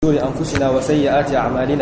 شرور أنفسنا وسيئات أعمالنا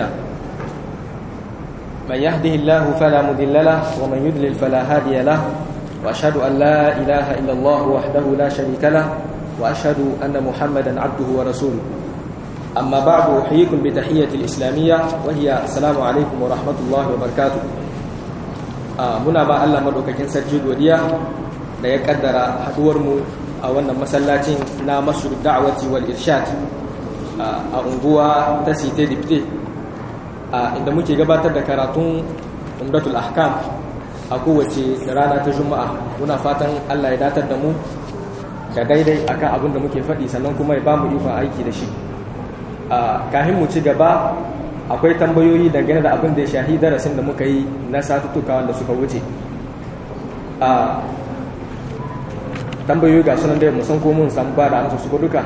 من يهده الله فلا مضل له ومن يضلل فلا هادي له وأشهد أن لا إله إلا الله وحده لا شريك له وأشهد أن محمدا عبده ورسوله أما بعد أحييكم بتحية الإسلامية وهي السلام عليكم ورحمة الله وبركاته muna ba Allah madaukakin sarki godiya da ya kaddara haduwar mu a wannan masallacin na masjid da'wati wal irshad a unguwa ta Site Dipte inda muke gabatar da karatun Umdatul Ahkam a kowace rana ta Juma'a muna fatan Allah ya datar da mu da daidai akan abin da muke faɗi sannan kuma ya bamu ikon aiki da shi kahin mu ci gaba akwai tambayoyi dangane da abin da ya shahi darasin da muka yi na satuttuka wanda suka wuce a tambayoyi ga sunan da musan ko mun san ba da amsa su duka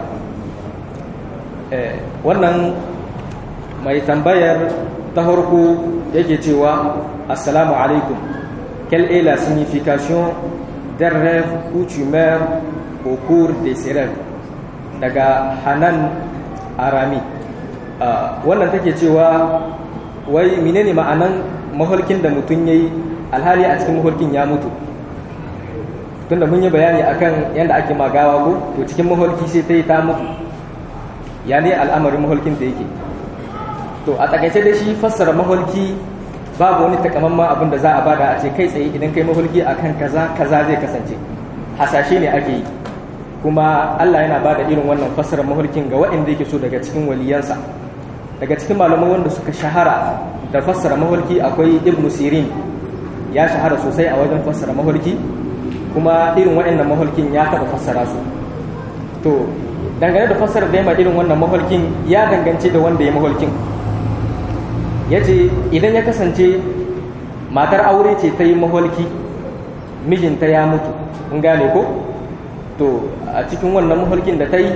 wannan mai tambayar ta farko yake cewa assalamu alaikum quelle est la signification d'un rêve où tu meurs au cours de ces rêves daga hanan arami wannan take cewa wai menene ma'anan maholkin da mutum yayi alhali a cikin maholkin ya mutu tunda mun yi bayani akan yadda ake magawa ko to cikin maholki sai ta yi ta mutu ya ne al'amarin maholkin da yake to a takaice da shi fassara maholki babu wani takamaiman abin da za a bada a ce kai tsaye idan kai maholki akan kaza kaza zai kasance hasashe ne ake yi kuma Allah yana bada irin wannan fassarar maholkin ga waɗanda yake so daga cikin waliyansa daga cikin malamai wanda suka shahara da fassara maholki akwai ibnu sirin ya shahara sosai a wajen fassara maholki kuma irin waɗannan maholkin ya taɓa fassara su to dangane da fassarar da ya irin wannan maholkin ya dangance da wanda ya maholkin ya ce idan ya kasance matar aure ce ta yi maholki mijinta ya mutu in gane ko to a cikin wannan maholkin da ta yi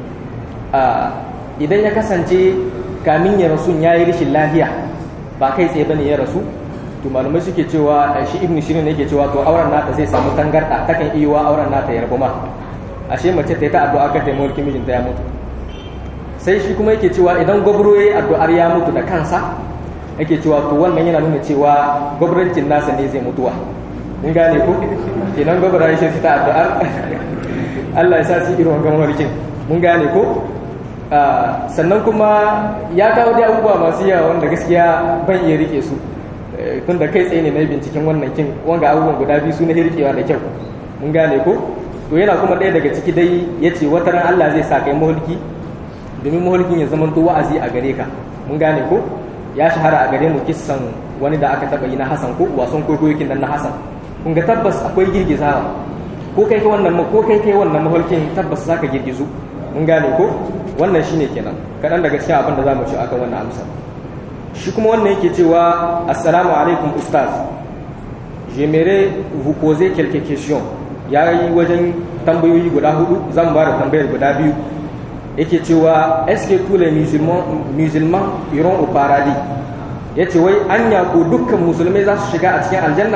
idan ya kasance kamin ya rasu ya yi rishin lafiya ba kai tsaye bane ya rasu to malamai suke cewa shi ibn shirin yake cewa to auren nata zai samu tangarda takan iya wa auren nata ya rabu ma ashe mace ta yi ta addu'a kan ta mulki mijinta ya mutu sai shi kuma yake cewa idan gwabro yayi addu'ar ya mutu da kansa yake cewa to wannan yana nuna cewa gwabrancin nasa ne zai mutuwa in gane ko kenan gwabra ya shi ta addu'ar Allah ya sa su irin wannan mulkin mun gane ko sannan kuma ya kawo dai abubuwa masu yawa wanda gaskiya ban iya rike su tun da kai tsaye ne na binciken wannan kin wanga abubuwan guda biyu su na rikewa da kyau mun gane ko to yana kuma ɗaya daga ciki dai ya ce wata ran Allah zai sa kai mahulki domin mahulkin ya zama to wa'azi a gare ka mun gane ko ya shahara a gare mu kissan wani da aka taba yi na Hassan ko wasan kwaikwayoyin nan na Hassan kun ga tabbas akwai girgizawa ko kai kai wannan ko kai kai wannan mahulkin tabbas zaka girgizu mun gane ko wannan shine kenan kaɗan daga cikin abin da za mu ci akan wannan amsa shi kuma wannan yake cewa assalamu alaikum ustaz j'aimerais vous poser quelques questions ya yi wajen tambayoyi guda hudu zan ba da tambayar guda biyu yake cewa est-ce que tous les musulmans musulmans iront au paradis yace wai anya ko dukkan musulmai za su shiga a cikin aljanna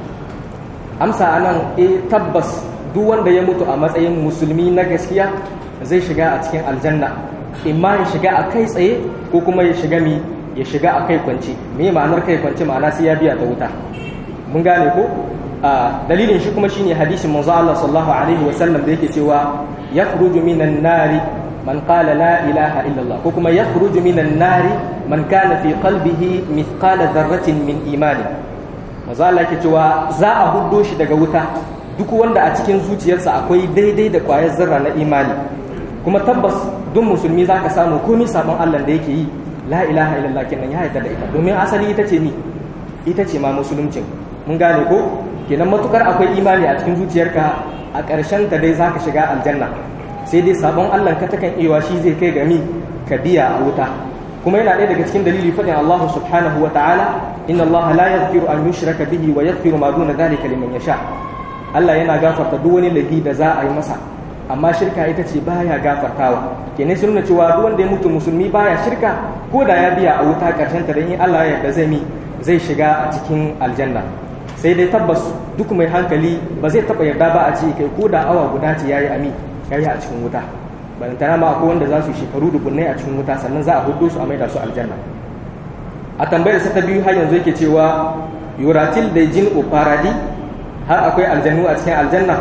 amsa anan eh tabbas duk wanda ya mutu a matsayin musulmi na gaskiya zai shiga a cikin aljanna imma ya shiga a kai tsaye ko kuma ya shiga mi ya shiga a kai kwance me ma'anar kai kwance ma'ana sai ya biya ta wuta mun gane ko dalilin shi kuma shine hadisin manzo Allah sallallahu alaihi wa sallam da yake cewa yakhruju minan nari man qala la ilaha illallah ko kuma yakhruju minan nari man kana fi qalbihi mithqala dharratin min imani manzo Allah yake cewa za a huddo shi daga wuta duk wanda a cikin zuciyarsa akwai daidai da kwayar zarra na imani kuma tabbas duk musulmi zaka samu komai sabon Allah da yake yi la ilaha illallah kenan ya yarda da ita domin asali ita ce ni ita ce ma musuluncin mun gane ko kenan matukar akwai imani a cikin zuciyarka a ƙarshen ta dai zaka shiga aljanna sai dai sabon Allah ka takan iya shi zai kai ga mi ka biya a wuta kuma yana ɗaya daga cikin dalili faɗin Allah subhanahu wa ta'ala inna Allah la yaghfiru an yushraka bihi wa yaghfiru ma duna dhalika liman yasha Allah yana gafarta duk wani laifi da za a yi masa amma shirka ita ce baya gafartawa kenan sun nuna cewa duk wanda ya mutu musulmi baya shirka ko da ya biya a wuta karshen ta dan in Allah ya yarda zai mi zai shiga a cikin aljanna sai dai tabbas duk mai hankali ba zai taba yarda ba a ce kai ko da awa guda ce yayi ami yayi a cikin wuta balantana ma akwai wanda za su shekaru dubunnai a cikin wuta sannan za a hudu su a maida su aljanna a tambayar sa ta biyu har yanzu yake cewa yuratil da jin faradi har akwai aljannu a cikin aljanna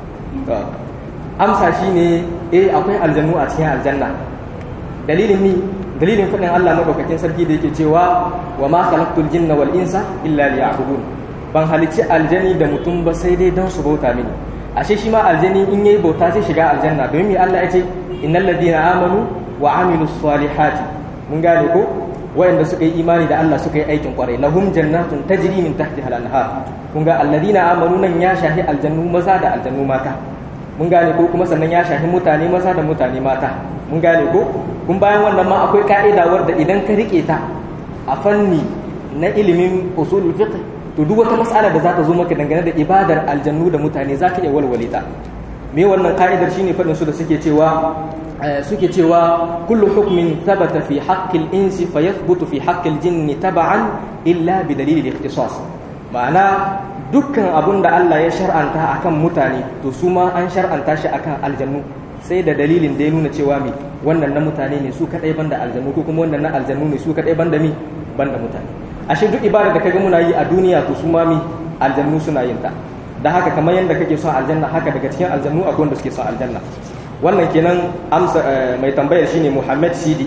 amsa shine eh akwai aljannu a cikin aljanna dalilin mi dalilin faɗin Allah madaukakin sarki da yake cewa wa ma khalaqtul jinna wal insa illa liya'budun ban halicci aljani da mutum ba sai dai don su bauta mini ashe shi ma aljani in yayi bauta zai shiga aljanna domin me Allah ya ce innal ladina amanu wa amilus salihati mun gane ko wayanda suka yi imani da Allah suka yi aikin kwarai lahum jannatun tajri min tahtiha al-anhar kun ga alladina amanu nan ya shahi aljannu maza da aljannu mata mun gane ko kuma sannan ya shahi mutane maza da mutane mata mun gane ko kun bayan wannan ma akwai ka'ida wadda idan ka rike ta a fanni na ilimin usulul fiqh to duk wata mas'ala da za ta zo maka dangane da ibadar aljannu da mutane za ka iya walwale ta me wannan ka'idar shine faɗin su da suke cewa suke cewa kullu hukmin thabata fi haqqil insi fayathbutu fi haqqil jinni tab'an illa bi dalil al-ikhtisas ma'ana dukkan abun da Allah ya shar'anta akan mutane to su ma an shar'anta shi akan aljannu sai da dalilin da ya nuna cewa mi wannan na mutane ne su kadai banda aljannu ko kuma wannan na aljannu ne su kadai banda mi banda mutane ashe duk ibada da kaga muna yi a duniya to su ma mi aljannu suna yin ta da haka kamar yadda kake son aljanna haka daga cikin aljannu akwai wanda suke son aljanna wannan kenan amsa mai tambayar shine Muhammad Sidi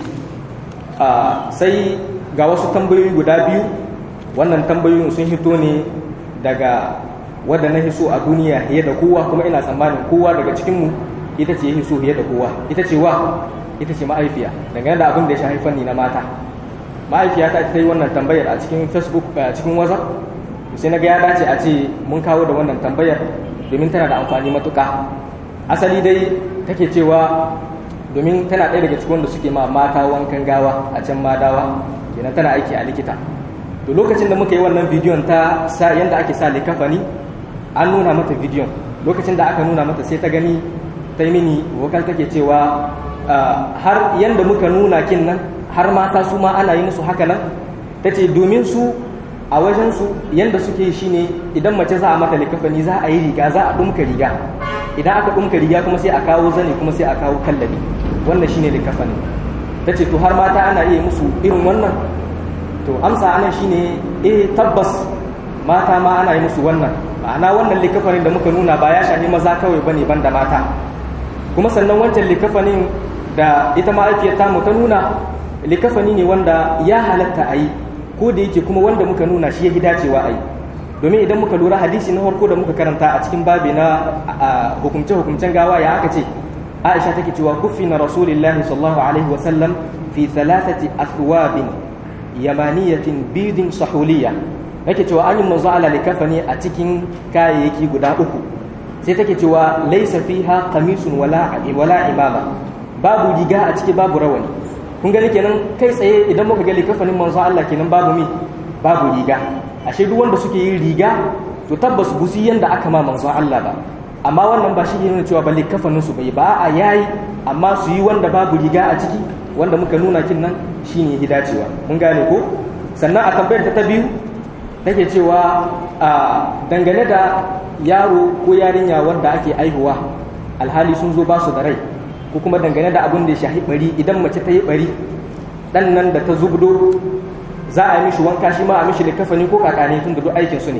sai ga wasu tambayoyi guda biyu wannan tambayoyin sun hito ne daga wadda na hiso a duniya fiye da kowa kuma ina tsammanin kowa daga cikinmu ita ce ya hiso fiye da kowa ita ce wa ita ce ma'aifiya dangane da abin da ya shafi fanni na mata ma'aifiya ta ta yi wannan tambayar a cikin facebook a cikin whatsapp sai na ga ya dace a ce mun kawo da wannan tambayar domin tana da amfani matuka asali dai take cewa domin tana ɗaya daga cikin wanda suke ma mata wankan gawa a can madawa kenan tana aiki a likita to lokacin da muka yi wannan bidiyon ta sa yanda ake sa likafani an nuna mata bidiyon lokacin da aka nuna mata sai ta gani ta yi mini wakal take cewa har yanda muka nuna kin nan har mata su ma ana yi musu haka nan ta ce domin su a wajensu yanda suke yi shine idan mace za a mata likafani za a yi riga za a ɗumka riga idan aka ɗumka riga kuma sai a kawo zane kuma sai a kawo kallabi wannan shine likafani ta ce to har mata ana iya musu irin wannan to amsa anan shine eh tabbas mata ma ana yi musu wannan ma'ana wannan likafanin da muka nuna ba ya shafi maza kawai bane banda mata kuma sannan wancan likafanin da ita ma'aifiyar tamu ta nuna likafani ne wanda ya halatta a yi ko da yake kuma wanda muka nuna shi ya fi dacewa a yi domin idan muka lura hadisi na farko da muka karanta a cikin babi na hukumce-hukumcen gawa ya aka ce aisha take cewa kufi na rasulillahi sallallahu alaihi wasallam fi thalathati athwabin yamaniyatin bidin sahuliya nake cewa an yi manzo ala likafani a cikin kayayyaki guda uku sai take cewa laisa fiha qamisun wala wala imama babu riga a ciki babu rawani kun gani kenan kai tsaye idan muka ga likafanin manzo Allah kenan babu mi babu riga ashe duk wanda suke yin riga to tabbas busi yanda aka ma manzo Allah ba amma wannan ba shi ne nuna cewa ba likafanin su bai ba a yayi amma su yi wanda babu riga a ciki wanda muka nuna kin nan shine hidacewa mun gane ko sannan a tambayar ta ta biyu take cewa a dangane da yaro ko yarinya wanda ake aihuwa alhali sun zo ba su da rai ko kuma dangane da abin da ya shahi bari idan mace ta yi bari dan nan da ta zubdo za a yi mishi wanka shi ma a mishi likafani ko kakane tun da duk aikin su ne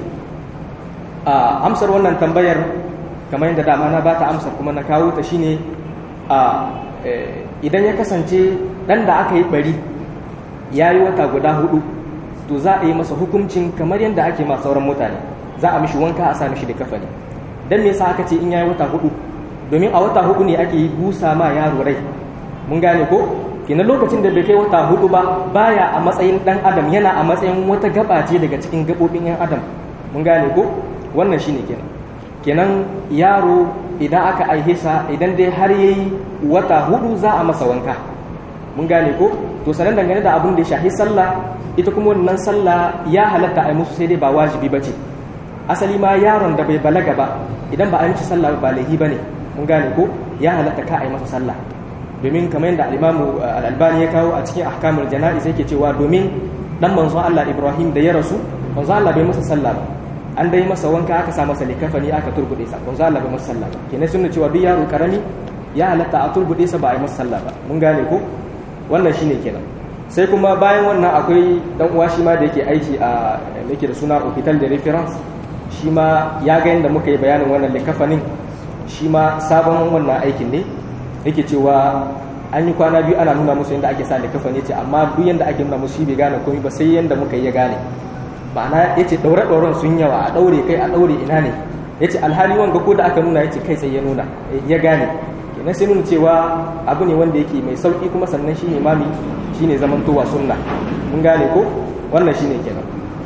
a amsar wannan tambayar kamar yadda dama na ba ta amsar kuma na kawo ta shine a idan ya kasance dan da aka yi bari ya yi wata guda hudu to za a yi masa hukuncin kamar yadda ake ma sauran mutane za a mishi wanka a sa mishi da kafani dan me yasa aka ce in yayi wata hudu domin a wata hudu ne ake busa ma yaro rai mun gane ko kina lokacin da bai kai wata hudu ba baya a matsayin dan adam yana a matsayin wata gaba ce daga cikin gabobin yan adam mun gane ko wannan shine kenan kenan yaro idan aka aihe sa idan dai har yayi wata hudu za a masa wanka mun gane ko to sanan dangane da abin da ya shahi sallah ita kuma wannan sallah ya halatta a musu sai dai ba wajibi ba ce asali ma yaron da bai balaga ba idan ba a yi sallah ba laihi ba ne mun gane ko ya halatta ka a yi masa sallah domin kamar yadda al'imamu al'albani ya kawo a cikin ahkamul jana'iz yake cewa domin dan manzo Allah Ibrahim da ya rasu manzo Allah bai masa sallah ba an dai masa wanka aka sa masa likafani aka turbude sa manzo Allah bai masa sallah ba kenan sunna cewa duk yaro karami ya halatta a turbuɗe sa ba a yi masa sallah ba mun gane ko wannan shine kenan sai kuma bayan wannan akwai dan uwa shi ma da yake aiki a yake da suna hospital de reference shi ma ya ga yadda muka yi bayanin wannan likafanin shi ma sabon wannan aikin ne yake cewa an yi kwana biyu ana nuna musu yadda ake sa likafani ce amma duk yadda ake nuna musu shi bai gane komai ba sai yadda muka yi ya gane ma'ana ya ce ɗaure-ɗauren sun yawa a ɗaure kai a ɗaure ina ne ya ce alhali wanga ko da aka nuna ya ce kai sai ya nuna ya gane kenan sai nuna cewa abu ne wanda yake mai sauki kuma sannan shi ne mami shi ne zamantowa sunna mun gane ko wannan shi ne kenan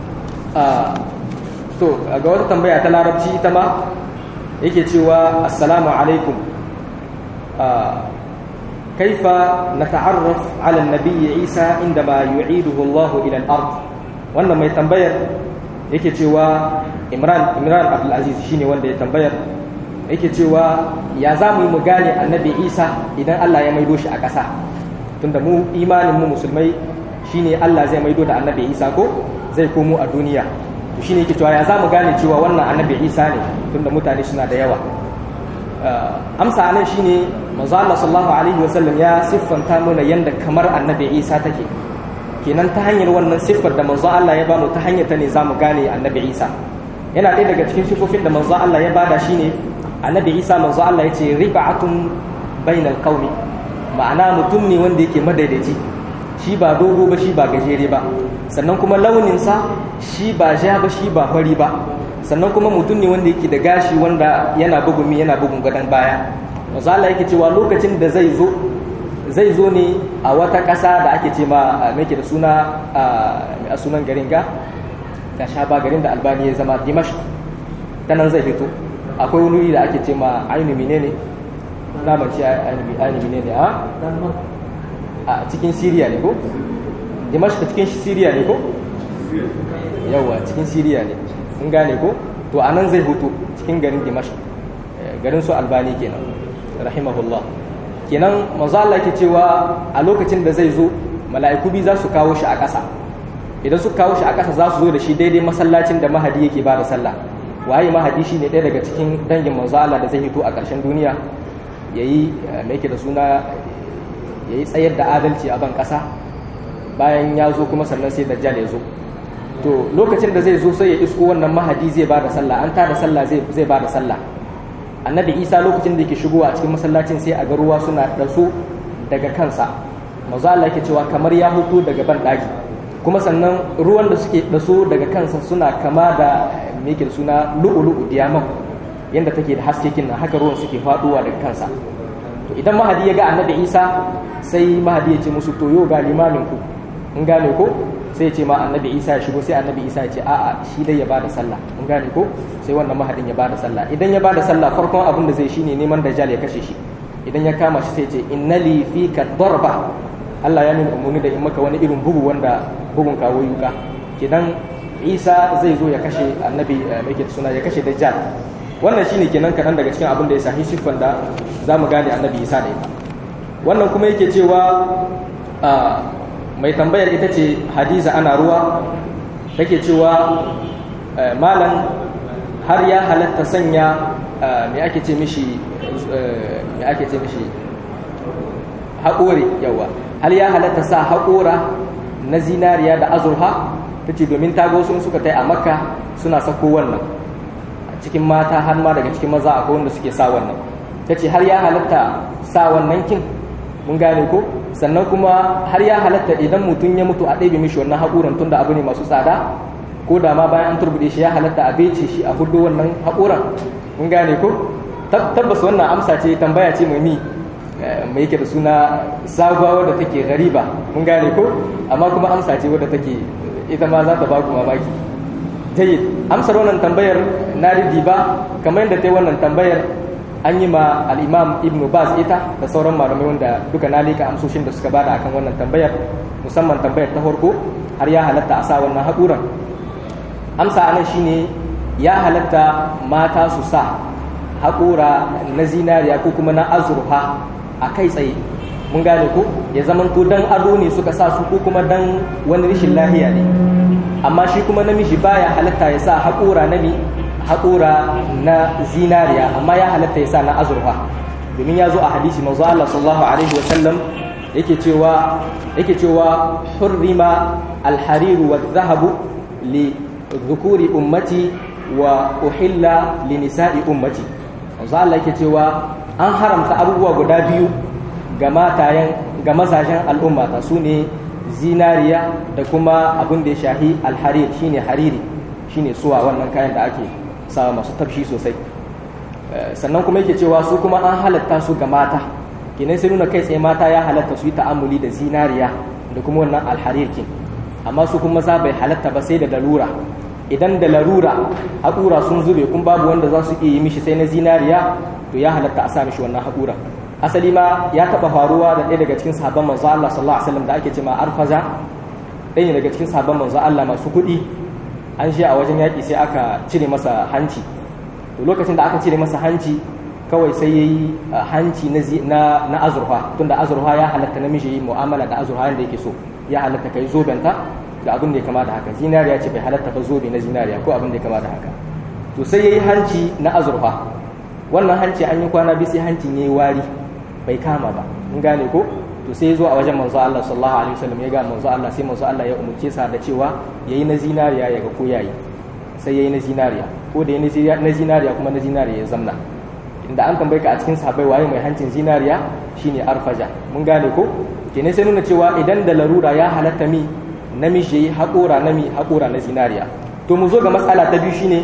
to ga wata tambaya ta larabci ita ma yake cewa assalamu alaikum kaifa nata'arraf ala nabiyyi isa indama yu'iduhu Allah ila al-ard wannan mai tambayar yake cewa Imran Imran Abdul Aziz shine wanda ya tambayar yake cewa ya za mu yi mu gane annabi Isa idan Allah ya maido shi a ƙasa tunda mu imanin mu musulmai shine Allah zai maido da annabi Isa ko zai komo a duniya to shine yake cewa ya za mu gane cewa wannan annabi Isa ne tunda mutane suna da yawa amsa anan shine manzo Allah sallallahu alaihi wasallam ya siffanta mana yanda kamar annabi Isa take kenan ta hanyar wannan siffar da manzo Allah ya bamu ta hanyar ta ne zamu gane annabi Isa yana ɗaya daga cikin siffofin da manzo Allah ya bada shine annabi Isa manzo Allah ya ce rib'atun bainal qaumi ma'ana mutum ne wanda yake madaidaici shi ba dogo ba shi ba gajere ba sannan kuma launinsa shi ba ja ba shi ba fari ba sannan kuma mutum ne wanda yake da gashi wanda yana bugun yana bugun gadon baya manzo Allah yake cewa lokacin da zai zo zai zo ne a wata ƙasa da ake ce ma mai da suna a sunan garin ga ga sha ba garin da albani ya zama dimash ta nan zai fito akwai wani wuri da ake ce ma ainihi ne ne na mace ainihi ne ne a a cikin siriya ne ko dimash cikin siriya ne ko yawa cikin siriya ne in gane ko to a nan zai hutu cikin garin dimash garin su albani kenan rahimahullah kenan manzo Allah yake cewa a lokacin da zai zo mala'iku bi za su kawo shi a ƙasa idan su kawo shi a ƙasa za su zo da shi daidai masallacin da mahadi yake ba da sallah waye mahadi shi ne ɗaya daga cikin dangin manzo Allah da zai hito a ƙarshen duniya yayi me yake da suna yayi tsayar da adalci a ban ƙasa bayan ya zo kuma sannan sai dajjal ya zo to lokacin da zai zo sai ya isko wannan mahadi zai ba da sallah an tada sallah zai zai ba da sallah annabi isa lokacin da yake shigowa a cikin masallacin sai a ga ruwa suna ɗaso daga kansa maza Allah yake cewa kamar ya hutu daga ban ɗaki kuma sannan ruwan da suke ɗaso daga kansa suna kama da mekin suna lu'ulu'u diamond yadda take da haske kin haka ruwan suke faɗuwa daga kansa to idan mahadi ya ga annabi isa sai mahadi ya ce musu to yau ga limamin ku in gane ko sai ya ce ma annabi isa ya shigo sai annabi isa ya ce a'a shi dai ya bada sallah in gane ko sai wannan mahadin ya bada sallah idan ya bada sallah farkon abin da zai shine neman dajjal ya kashe shi idan ya kama shi sai ya ce innali fika darba Allah ya nuna umarni da in maka wani irin bugu wanda bugun kawo yuka kidan isa zai zo ya kashe annabi mai suna ya kashe dajjal wannan shine kenan kaɗan daga cikin abin da ya sahi siffan da za mu gane annabi isa da ita wannan kuma yake cewa mai tambayar ita ce hadiza ana ruwa take cewa malam har ya halatta sanya mai ake ce mishi mai ake ce mishi haƙore yawa har ya halatta sa haƙora na zinariya da azurha ta ce domin tago sun suka tai a makka suna sako wannan cikin mata har ma daga cikin maza akwai wanda suke sa wannan ta ce har ya halatta sa wannan kin mun gane ko sannan kuma har ya halatta idan mutum ya mutu a ɗebe mishi wannan haƙuran tun da abu ne masu tsada ko da ma bayan an turbuɗe shi ya halatta a bece shi a hudu wannan haƙuran mun gane ko tabbas wannan amsa ce tambaya ce mai mi mai yake da suna sabuwa wadda take gariba mun gane ko amma kuma amsa ce wadda take ita ma za ta ba ku mamaki jayyid amsar wannan tambayar na ridi ba kamar yadda ta yi wannan tambayar an yi ma al'imam ibn baz ita da sauran malamai wanda duka na leka amsoshin da suka bada akan wannan tambayar musamman tambayar ta farko har ya halatta a sa wannan haƙuran amsa anan shine ya halatta mata su sa haƙura na zinariya ko kuma na azurfa a kai tsaye mun gane ko ya zamanto dan ado ne suka sa su ko kuma dan wani rashin lahiya ne amma shi kuma namiji baya halatta ya sa haƙura na mi haƙura na zinariya amma ya halatta ya sa na azurfa domin ya zo a hadisi manzo Allah sallallahu alaihi wa sallam yake cewa yake cewa hurrima al-hariru wa dhahabu li dhukuri ummati wa uhilla li nisa'i ummati manzo Allah yake cewa an haramta abubuwa guda biyu ga matayen ga mazajen al'ummata su ne zinariya da kuma abin da ya shahi alharir shine hariri shine suwa wannan kayan da ake sawa masu tafshi sosai sannan kuma yake cewa su kuma an halatta su ga mata kenan sai nuna kai tsaye mata ya halatta su yi ta'amuli da zinariya da kuma wannan alharir kin amma su kuma za bai halatta ba sai da larura idan da larura haƙura sun zube kun babu wanda za su iya yi mishi sai na zinariya to ya halatta a sa mishi wannan haƙura asali ma ya taɓa faruwa da ɗaya daga cikin sahabban manzo Allah sallallahu alaihi wasallam da ake cewa arfaza ɗaya daga cikin sahabban manzo Allah masu kuɗi an shi a wajen yaƙi sai aka cire masa hanci to lokacin da aka cire masa hanci kawai sai ya yi hanci na, na, azurfa tunda azurfa ya halatta namiji yi mu'amala da azurfa yadda yake so ya halatta kai zobenta da abin da ya kama da haka zinariya ce bai halatta ba zobe na zinariya ko abin da ya kama da haka to sai ya yi hanci na azurfa wannan hanci an yi kwana biyu sai hancin ya yi wari bai kama ba in gane ko to sai ya zo a wajen manzo Allah sallallahu alaihi wasallam ya ga manzo Allah sai manzo Allah ya umurce sa da cewa yayi na zinariya ya ga ko yayi sai yayi na zinariya ko da yayi na zinariya kuma na zinariya ya zamna inda an tambaye ka a cikin sahabbai waye mai hancin zinariya shine arfaja mun gane ko kenan sai nuna cewa idan da larura ya halatta mi namiji yayi haƙora nami haƙora na zinariya to mu zo ga matsala ta biyu shine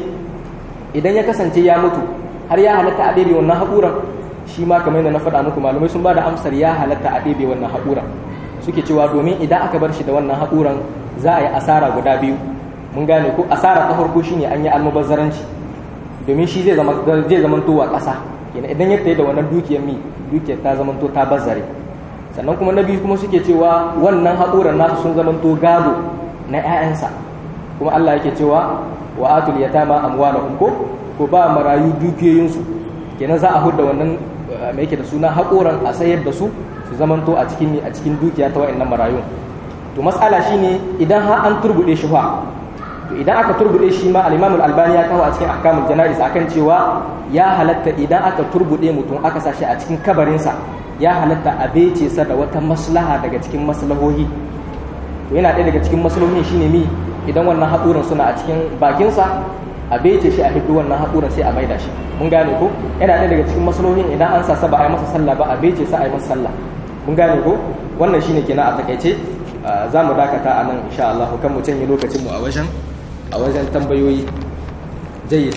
idan ya kasance ya mutu har ya halatta a ɗebe wannan haƙoran shi ma kamar yadda na faɗa muku malamai sun ba da amsar ya halatta a ɗebe wannan haƙuran suke cewa domin idan aka bar shi da wannan haƙuran za a yi asara guda biyu mun gane ko asara ta farko shine an yi almubazzaranci domin shi zai zama zai zamanto wa ƙasa kenan idan ya tayi da wannan dukiyar mi dukiyar ta zamanto ta bazzare sannan kuma na biyu kuma suke cewa wannan haƙuran nasu sun zamanto gado na 'ya'yansa kuma Allah yake cewa wa atul yatama amwalahum ko ko ba marayu dukiyoyinsu kenan za a hudda wannan mai yake da suna haƙoran a sayar da su su zamanto a cikin a cikin dukiya ta wa'annan marayun to matsala shine idan har an turbude shi fa to idan aka turbude shi ma al-Imam al-Albani ya kawo a cikin ahkamul janaiz akan cewa ya halatta idan aka turbude mutum aka sa shi a cikin kabarin sa ya halatta a bece sa da wata maslaha daga cikin maslahohi to yana ɗaya daga cikin maslahohin shine mi idan wannan haƙoran suna a cikin bakin sa a bece shi a hiddu wannan haƙuran sai a maida shi mun gane ko yana ɗaya daga cikin masalohin idan an sa ba a yi masa sallah ba a bece sa a yi masa sallah mun gane ko wannan shine kenan a takaice za mu dakata a nan insha Allah kan mu canye lokacin mu a wajen a wajen tambayoyi jayyid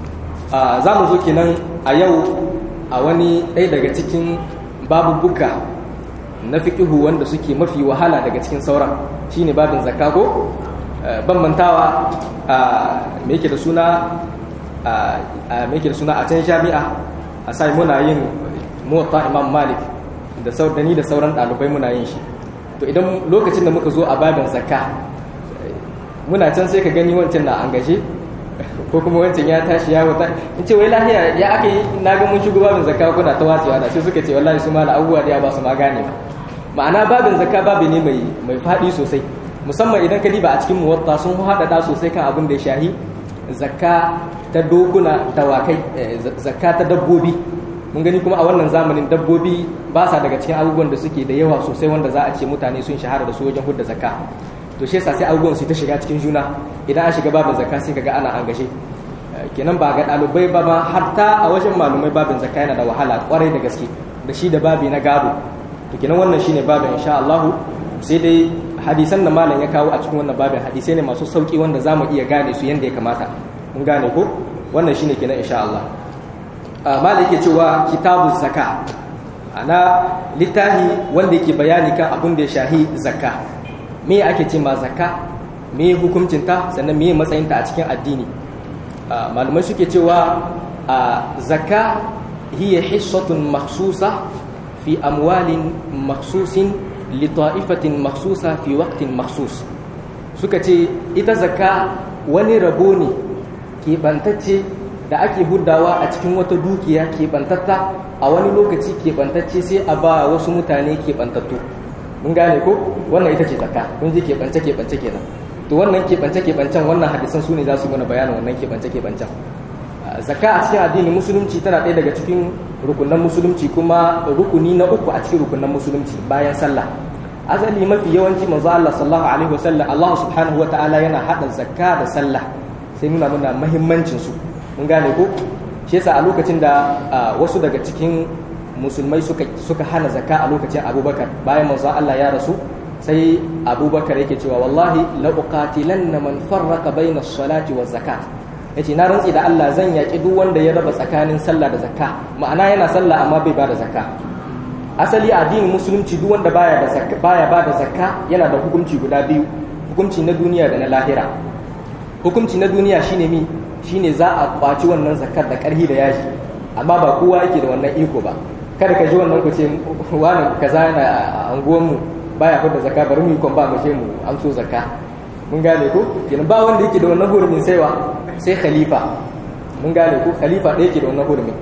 za mu zo kenan a yau a wani ɗaya daga cikin babubuka na fiƙihu wanda suke mafi wahala daga cikin sauran shine babin zakka ko ban mantawa me yake da suna a me yake da suna a can jami'a a sai muna yin muwatta imam malik da da ni da sauran ɗalibai muna yin shi to idan lokacin da muka zo a babin zakka muna can sai ka gani wancan na an gaje ko kuma wancan ya tashi ya wuta in ce wai lahiya ya aka yi na ga mun shigo babin zakka kuna ta watsewa da sai suka ce wallahi su ma da abubuwa da ya ba su ma gane ba ma'ana babin zakka babu ne mai mai faɗi sosai musamman idan ka diba a cikin muwatta sun haɗaɗa sosai kan abin da ya shahi zakka ta dokuna dawakai zakka ta dabbobi mun gani kuma a wannan zamanin dabbobi ba sa daga cikin abubuwan da suke da yawa sosai wanda za a ce mutane sun shahara da su wajen hudda zakka to shi yasa sai abubuwan su ta shiga cikin juna idan an shiga babin zakka sai kaga ana an gashe kenan ba ga ɗalibai ba ma hatta a wajen malumai babin zakka yana da wahala kwarai da gaske da shi da babi na gado to kenan wannan shine babin insha Allah sai dai hadisan da malam ya kawo a cikin wannan babin hadisai ne masu sauki wanda za mu iya gane su yadda ya kamata mun gane ko wannan shine kenan insha Allah malam yake cewa kitabu zakka ana littafi wanda yake bayani kan abin da ya shahi zakka me ake ce ma zakka me hukuncinta sannan me matsayinta a cikin addini malamai suke cewa zakka hiya hissatun makhsusa fi amwalin makhsusin lita'ifatin makhsusa fi waqtin makhsus suka ce ita zakka wani rabo ne keɓantacce da ake huddawa a cikin wata dukiya keɓantatta a wani lokaci keɓantacce sai a ba wasu mutane keɓantattu mun gane ko wannan ita ce zakka kun ji keɓance keɓance kenan to wannan keɓance keɓancen wannan hadisan su ne za su mana bayanin wannan keɓance keɓancen zakka a cikin addinin musulunci tana ɗaya daga cikin rukunan musulunci kuma rukuni na uku a cikin rukunan musulunci bayan sallah asali mafi yawanci manzo Allah sallallahu alaihi wasallam Allah subhanahu wataala yana hada zakka da sallah sai nuna muna muhimmancin su mun gane ko shi yasa a lokacin da wasu daga cikin musulmai suka suka hana zakka a lokacin Abubakar bayan manzo Allah ya rasu sai Abubakar yake cewa wallahi la uqatilanna man farraqa bayna as-salati waz zakat yace na rantsi da Allah zan yaki duk wanda ya raba tsakanin sallah da zakka ma'ana yana sallah amma bai bada zakka asali addinin musulunci duk wanda baya da zakka baya bada zakka yana da hukunci guda biyu hukunci na duniya da na lahira hukunci na duniya shine mi shine za a kwaci wannan zakkar da karhi da yaji amma ba kowa yake da wannan iko ba kada ka ji wannan ku ce wani kaza yana a anguwan mu baya fada zakka bari mu yi kon ba mu je mu an so zakka mun gane ko kenan ba wanda yake da wannan hurumin sai wa sai khalifa mun gane ko khalifa ɗaya yake da wannan hurumin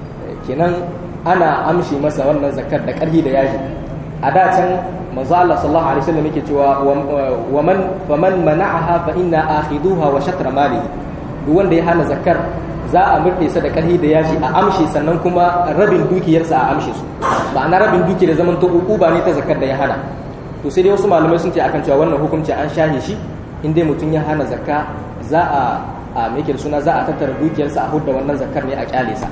kenan ana amshi masa wannan zakar da ƙarfi da yaji a da can manzo Allah sallallahu alaihi wasallam yake cewa wa man faman mana'aha fa inna akhiduha wa shatra malihi duk wanda ya hana zakar za a murɗe sa da ƙarfi da yaji a amshi sannan kuma rabin dukiyarsa a amshi su ma'ana rabin dukiyar zaman to ba ne ta zakar da ya hana to sai dai wasu malamai sun ce akan cewa wannan hukunci an shahe shi in dai mutum ya hana zakka za a a da suna za a tattara dukiyarsa a hudda wannan zakar ne a kyale sa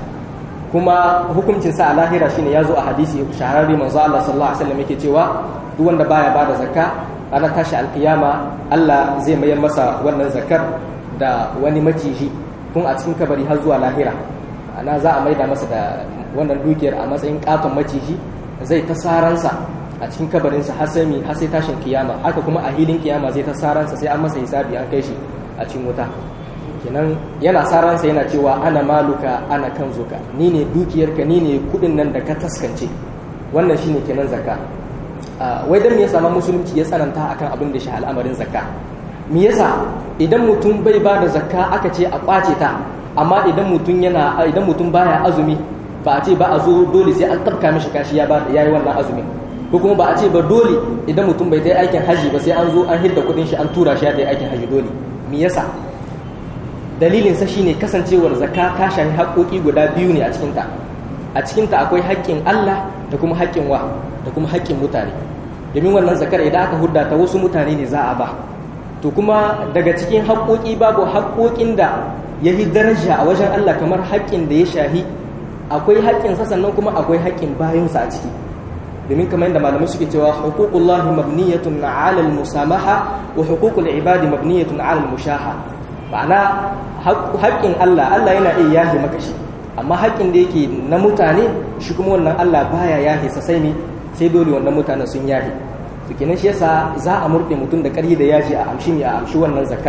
kuma hukuncin sa a lahira shine ya zo a hadisi shahararre manzo Allah sallallahu alaihi wasallam yake cewa duk wanda baya bada zakka ranar tashi alkiyama Allah zai mayar masa wannan zakar da wani maciji tun a cikin kabari har zuwa lahira ana za a maida masa da wannan dukiyar a matsayin katon maciji zai ta saransa a cikin kabarinsa har sai har sai tashin kiyama haka kuma a hilin kiyama zai ta saransa sai an masa hisabi an kai shi a cikin wuta kenan yana saransa yana cewa ana maluka ana kan zuka ni ne dukiyarka ni ne kudin nan da ka taskance wannan shine kenan zakka wai dan me yasa ma musulunci ya tsananta akan abin da shi al'amarin zakka me yasa idan mutum bai ba da zakka aka ce a kwace ta amma idan mutum yana idan mutum baya azumi ba a ce ba a zo dole sai an tabka mishi kashi ya ba yayi wannan azumi ko kuma ba a ce ba dole idan mutum bai ta aikin haji ba sai an zo an hidda kudin shi an tura shi ya ta aikin haji dole me yasa dalilinsa shine kasancewar zakka ta shafi haƙoƙi guda biyu ne a cikinta a cikinta akwai haƙƙin Allah da kuma haƙƙin wa da kuma haƙƙin mutane domin wannan zakar idan aka hudda ta wasu mutane ne za a ba to kuma daga cikin haƙoƙi babu haƙoƙin da ya yi daraja a wajen Allah kamar haƙƙin da ya shahi akwai haƙƙinsa sannan kuma akwai haƙƙin bayansa a ciki domin kamar yadda malamai suke cewa huququllahi mabniyatun 'ala al-musamaha wa huququl ibadi mabniyatun 'ala al-mushaha ma'ana haƙƙin Allah Allah yana iya yahe maka shi amma haƙƙin da yake na mutane shi kuma wannan Allah baya yahe sa sai ne sai dole wannan mutanen sun yahe to kenan shi yasa za a murɗe mutum da ƙarhi da yaji a amshi ne a amshi wannan zakar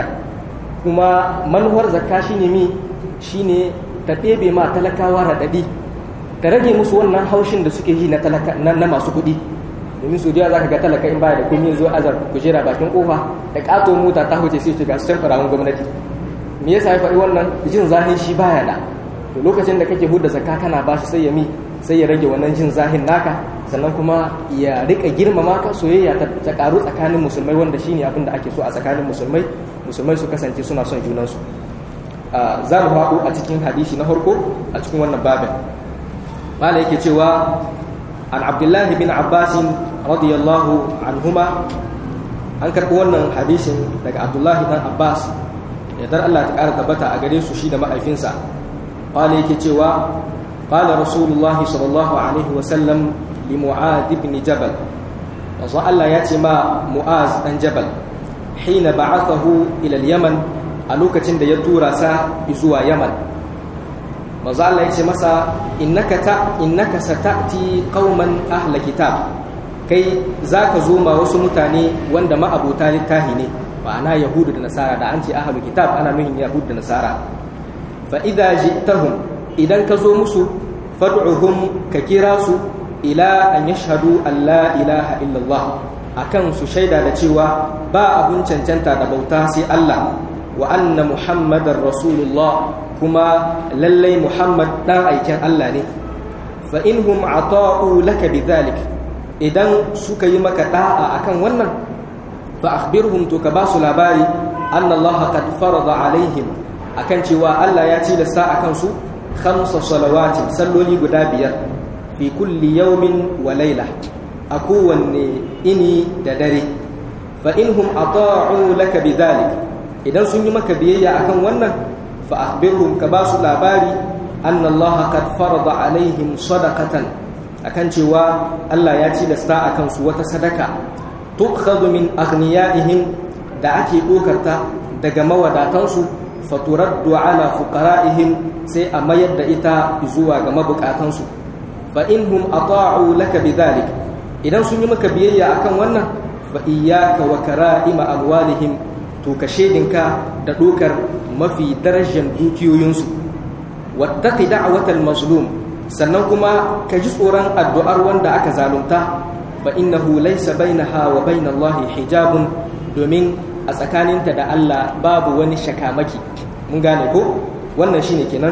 kuma manuwar zakka shine mi shine ta ɗebe ma talakawa raɗaɗi ta rage musu wannan haushin da suke yi na na masu kuɗi domin su da za ka ga talaka in baya da kun zo azar kujera bakin kofa da ƙato mota ta huce sai shiga su can farawun gwamnati me yasa ya faɗi wannan jin zahin shi baya da to lokacin da kake hudda zakka kana ba shi sai ya mi sai ya rage wannan jin zahin naka sannan kuma ya rika girmama ka soyayya ta karu tsakanin musulmai wanda shine abin da ake so a tsakanin musulmai musulmai su kasance suna son junansu za mu haɗu a cikin hadisi na farko a cikin wannan babin mala yake cewa an abdullahi bin abbasin radiyallahu anhuma an karɓi wannan hadisin daga abdullahi dan abbas yadda Allah ta ƙara tabbata a gare su shi da ma'aifinsa ƙwale yake cewa ƙwale rasulullahi sallallahu alaihi wasallam li mu'ad ibn jabal wanzu Allah ya ce ma mu'az ɗan jabal hina ba'athahu ila yaman a lokacin da ya tura sa zuwa yaman manzo Allah ya ce masa innaka ta innaka satati qauman ahla kitab kai zaka zo ma wasu mutane wanda ma'abota littahi ne ma'ana yahudu da nasara da an ce ahlu kitab ana nuhin yahudu da nasara fa idza ji'tahum idan ka zo musu fad'uhum ka kira su ila an yashhadu an la ilaha illallah akan su shaida da cewa ba abun cancanta da bauta sai Allah wa anna muhammadar rasulullah kuma lallai muhammad dan aiken Allah ne fa inhum ata'u laka bidhalik idan suka yi maka da'a akan wannan fa akhbirhum to ka basu labari anna Allah qad farada alaihim akan cewa Allah ya tilasta akan su khamsa salawati salloli guda biyar fi kulli yawmin wa layla a kowanne ini da dare fa inhum ata'u laka bidhalik idan sun yi maka biyayya akan wannan fa akhbirhum ka basu labari anna Allah qad farada alaihim sadaqatan akan cewa Allah ya tilasta akan su wata sadaka tukhadhu min aghniyaihim da ake dokarta daga mawadatansu faturaddu ala fuqara'ihim sai a mayar da ita zuwa ga mabukatansu fa inhum ata'u laka bidhalik idan sun yi maka biyayya akan wannan fa iyyaka wa kara'ima amwalihim to ka shedinka da dokar mafi darajar dukiyoyinsu wattaqi da'watal mazlum sannan kuma ka ji tsoron addu'ar wanda aka zalunta fa innahu laysa bainaha wa bainallahi hijabun domin a tsakaninta da Allah babu wani shakamaki mun gane ko wannan shine kenan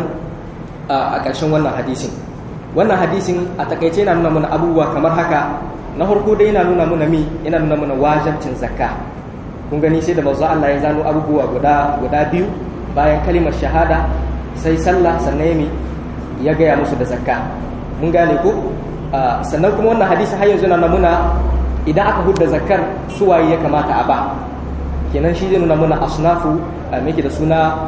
a ƙarshen wannan hadisin wannan hadisin a takaice yana nuna mana abubuwa kamar haka na farko dai yana nuna mana mi yana nuna mana wajibcin zakka kun gani sai da manzo Allah ya zano abubuwa guda guda biyu bayan kalimar shahada sai sallah sannan yami ya gaya musu da zakka mun gane ko sannan kuma wannan hadisi har yanzu na nuna idan aka hudda zakkar suwaye ya kamata a ba kenan shi zai nuna muna asnafu meke da suna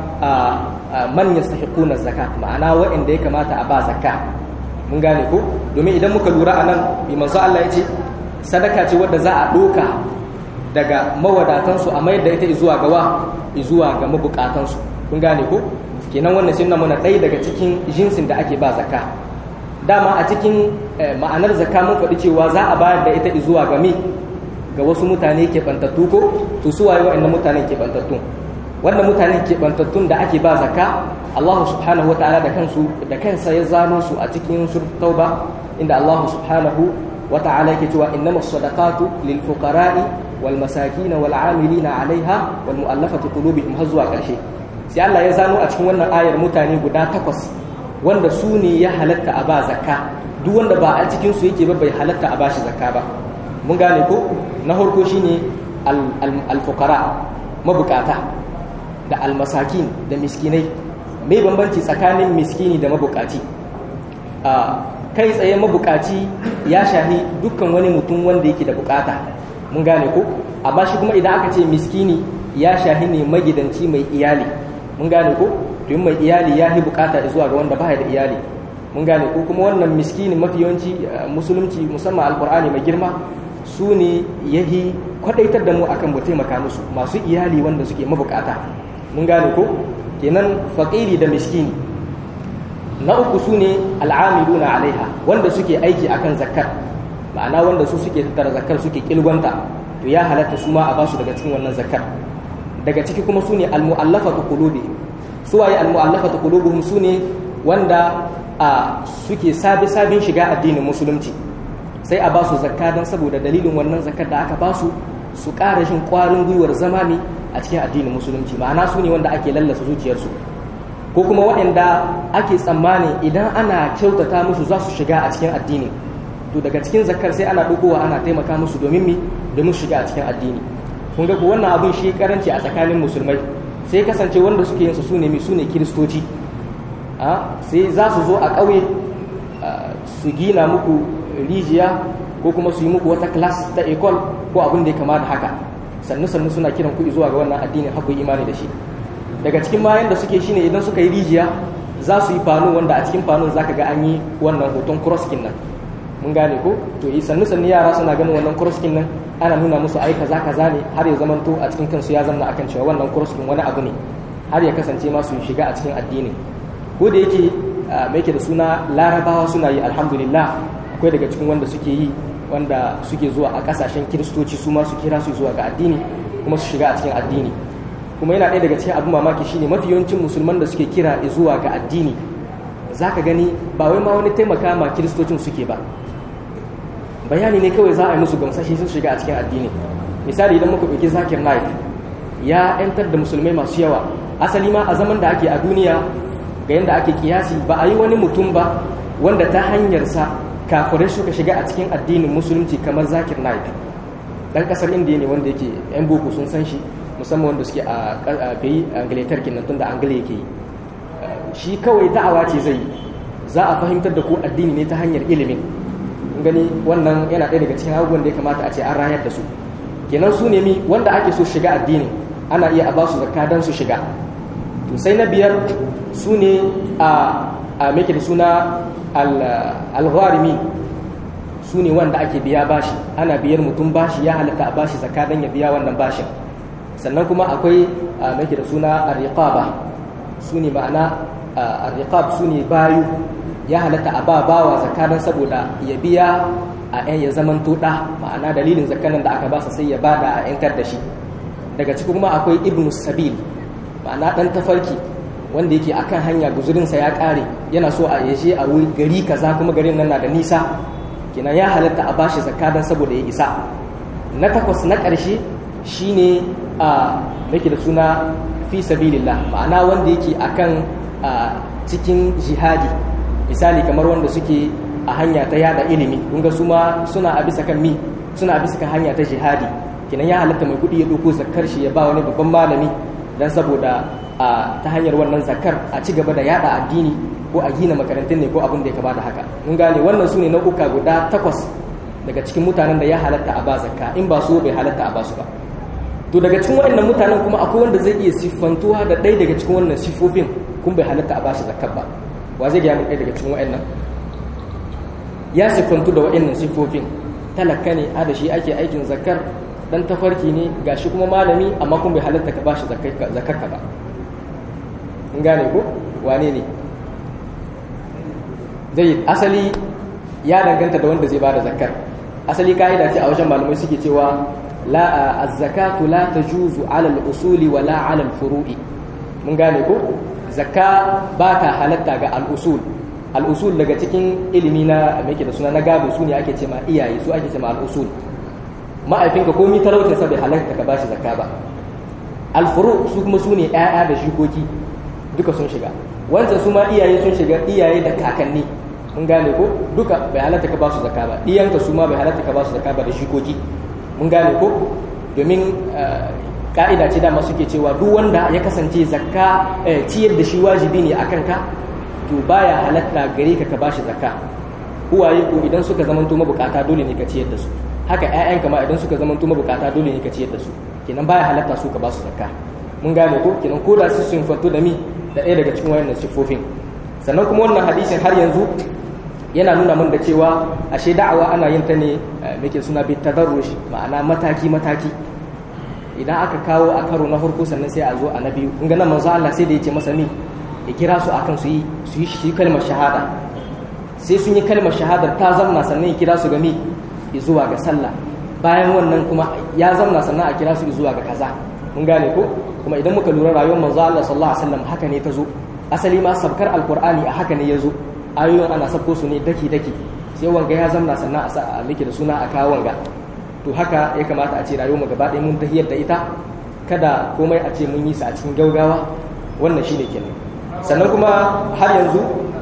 man yastahiquna zakat ma'ana waɗanda ya kamata a ba zakka mun gane ko domin idan muka lura anan bi manzo Allah ya ce sadaka ce wadda za a doka daga mawadatansu a mayar da ita zuwa ga wa zuwa ga mabukatansu kun gane ko kenan wannan sun nuna muna ɗaya daga cikin jinsin da ake ba zakka dama a cikin ma'anar zakka mun faɗi cewa za a bayar da ita zuwa ga mi ga wasu mutane keɓantattu ko to su waye wa'annan mutanen keɓantattun wannan mutanen keɓantattun da ake ba zakka Allah subhanahu wata'ala da kansu da kansa ya zano su a cikin surat tauba inda Allah subhanahu wata'ala yake cewa innamas sadaqatu lil fuqara'i wal masakin wal 'amilina 'alayha wal mu'allafati qulubihim har zuwa ƙarshe sai Allah ya zano a cikin wannan ayar mutane guda takwas wanda su ne ya halatta a ba zakka duk wanda ba a cikin su yake ba bai halatta a bashi zakka ba mun gane ko na harko shine alfukara mabukata da almasakin da miskinai mai bambanci tsakanin miskini da mabukaci kai tsaye mabukaci ya shahi dukkan wani mutum wanda yake da bukata mun gane ko amma shi kuma idan aka ce miskini ya shahi ne magidanci mai iyali mun gane ko domin mai iyali ya yi bukata zuwa ga wanda baya da iyali mun gane ko kuma wannan miskini mafi yawanci musulunci musamman alkur'ani mai girma su ne ya yi kwadaitar da mu akan mu taimaka musu masu iyali wanda suke mabukata mun gane ko kenan faƙiri da miskini na uku su ne al'amiluna alaiha wanda suke aiki akan zakkar ma'ana wanda su suke tattara zakkar suke kilgonta to ya halatta su ma a basu daga cikin wannan zakkar daga ciki kuma su ne almu'allafatu qulubihim su waye almu'allafatu qulubuhum su ne wanda a suke sabi sabin shiga addinin musulunci sai a ba su zakka don saboda dalilin wannan zakkar da aka ba su su ƙara shin ƙwarin gwiwar zama ne a cikin addinin musulunci ma'ana su ne wanda ake lallasa zuciyarsu ko kuma waɗanda ake tsammani idan ana kyautata musu za su shiga a cikin addini to daga cikin zakkar sai ana ɗaukowa ana taimaka musu domin mi domin shiga a cikin addini kun ga ko wannan abin shi karanci a tsakanin musulmai sai kasance wanda suke yin su su ne mi su ne kiristoci sai za su zo a ƙauye su gina muku rijiya ko kuma su yi muku wata class ta ecole ko abin da ya kama da haka sannu sannu suna kiran kuɗi zuwa ga wannan addinin haku imani da shi daga cikin mayan da suke shine idan suka yi rijiya za su yi fano wanda a cikin fanon zaka ga an yi wannan hoton crosskin nan mun gane ko to yi sannu sannu yara suna ganin wannan crosskin nan ana nuna musu ai kaza kaza ne har ya zamanto a cikin kansu ya zanna akan cewa wannan crosskin wani abu ne har ya kasance ma su shiga a cikin addinin ko da yake mai yake da suna larabawa suna yi alhamdulillah akwai daga cikin wanda suke yi wanda suke zuwa a kasashen kiristoci su ma su kira su zuwa ga addini kuma su shiga a cikin addini kuma yana ɗaya daga cikin abin mamaki shine mafi yawancin musulman da suke kira zuwa ga addini za ka gani ba wai ma wani taimaka ma kiristocin suke ba bayani ne kawai za a yi musu gamsashe sun shiga a cikin addini misali idan muka ɗauki zakir naik ya 'yantar da musulmai masu yawa asali ma a zaman da ake a duniya ga yadda ake kiyasi ba a yi wani mutum ba wanda ta hanyarsa kafirai suka shiga a cikin addinin musulunci kamar zakir naik dan kasar indiya ne wanda yake yan boko sun san shi musamman wanda suke a bai angletar kenan tun da angle yake yi shi kawai da'awa ce zai za a fahimtar da ku addini ne ta hanyar ilimin gani wannan yana ɗaya daga cikin abubuwan da ya kamata a ce an rayar da su kenan su nemi wanda ake so shiga addini ana iya a ba su zakka don su shiga to sai na biyar su ne a a da suna al-gharimi su ne wanda ake biya bashi ana biyar mutum bashi ya halatta a bashi zakka don ya biya wannan bashin sannan kuma akwai a da suna ar-riqaba su ne ma'ana ar-riqab su ne bayu ya halatta a ba bawa zakaran saboda ya biya a yan ya zaman tuɗa ma'ana dalilin zakaran da aka basa sai ya bada a yankar da shi daga ciki kuma akwai ibnu sabil ma'ana ɗan tafarki wanda yake akan hanya guzurinsa ya ƙare yana so a yaje a wuri gari kaza kuma garin nan na da nisa kenan ya halatta a bashi zakaran saboda ya isa na takwas na ƙarshe shine a nake da suna fi sabilillah ma'ana wanda yake akan cikin jihadi misali kamar wanda suke a hanya ta yada ilimi kun ga su ma suna a bisa kan mi suna a bisa kan hanya ta jihadi kinan ya halatta mai kuɗi ya ɗauko zakar shi ya ba wani babban malami dan saboda a ta hanyar wannan zakar a ci gaba da yada addini ko a gina makarantun ne ko abin da ya kamata haka mun gane wannan su ne nau'uka guda takwas daga cikin mutanen da ya halatta a ba zakka in ba su bai halatta a ba su ba to daga cikin waɗannan mutanen kuma akwai wanda zai iya siffantuwa da ɗaya daga cikin wannan siffofin kun bai halatta a ba shi zakkar ba wa zai gaya mun ɗaya daga cikin wa'annan ya siffantu da wa'annan siffofin talaka ne a da shi ake aikin zakar dan tafarki ne ga shi kuma malami amma kun bai halatta ka bashi zakar ka ba in gane ko wane ne zai asali ya danganta da wanda zai bada zakar asali ka'ida ce a wajen malamai suke cewa la az-zakatu la tajuzu ala al-usuli wala ala al-furu'i mun gane ko zakka ba ta halatta ga al'usul al'usul daga cikin ilimi na mai da suna na gado su ne ake ce ma iyaye su ake ce ma al'usul ma'aifinka komi talautinsa bai halatta ka bashi zakka ba alfuru su kuma su ne 'ya'ya da shikoki duka sun shiga wancan su ma iyaye sun shiga iyaye da kakanni mun gane ko duka bai halatta ka basu zakka ba iyanka su ma bai halatta ka basu zakka ba da shikoki mun gane ko domin ka'ida ce dama suke cewa duk wanda ya kasance zakka ciyar da shi wajibi ne akan ka to baya halatta gare ka ka bashi zakka uwaye ko idan suka zamanto mabukata dole ne ka ciyar da su haka ƴaƴanka ma idan suka zamanto mabukata dole ne ka ciyar da su kenan baya halatta su ka basu zakka mun gane ko kenan ko da su sun fanto da mi da ɗaya daga cikin wayannan sifofin sannan kuma wannan hadisin har yanzu yana nuna min da cewa ashe da'awa ana yin ta ne muke suna bi tadarrush ma'ana mataki mataki idan aka kawo a karo na farko sannan sai a zo a na biyu in ga nan manzo Allah sai da yake masa mi ya kira su akan su yi su yi shi kalmar shahada sai sun yi kalmar shahadar ta zamna sannan ya kira su ga mi zuwa ga sallah bayan wannan kuma ya zamna sannan a kira su zuwa ga kaza mun gane ko kuma idan muka lura rayuwar manzo Allah sallallahu alaihi wasallam haka ne ta zo asali ma sabkar alqur'ani a haka ne ya zo ayoyin ana sabko su ne daki daki sai wanga ya zamna sannan a sa a miki da suna a kawo wanga to haka ya kamata a ce rayuwar mu gaba ɗaya mun tahiyar da ita kada komai a ce mun yi sa a cikin gaugawa wannan shine kenan sannan kuma har yanzu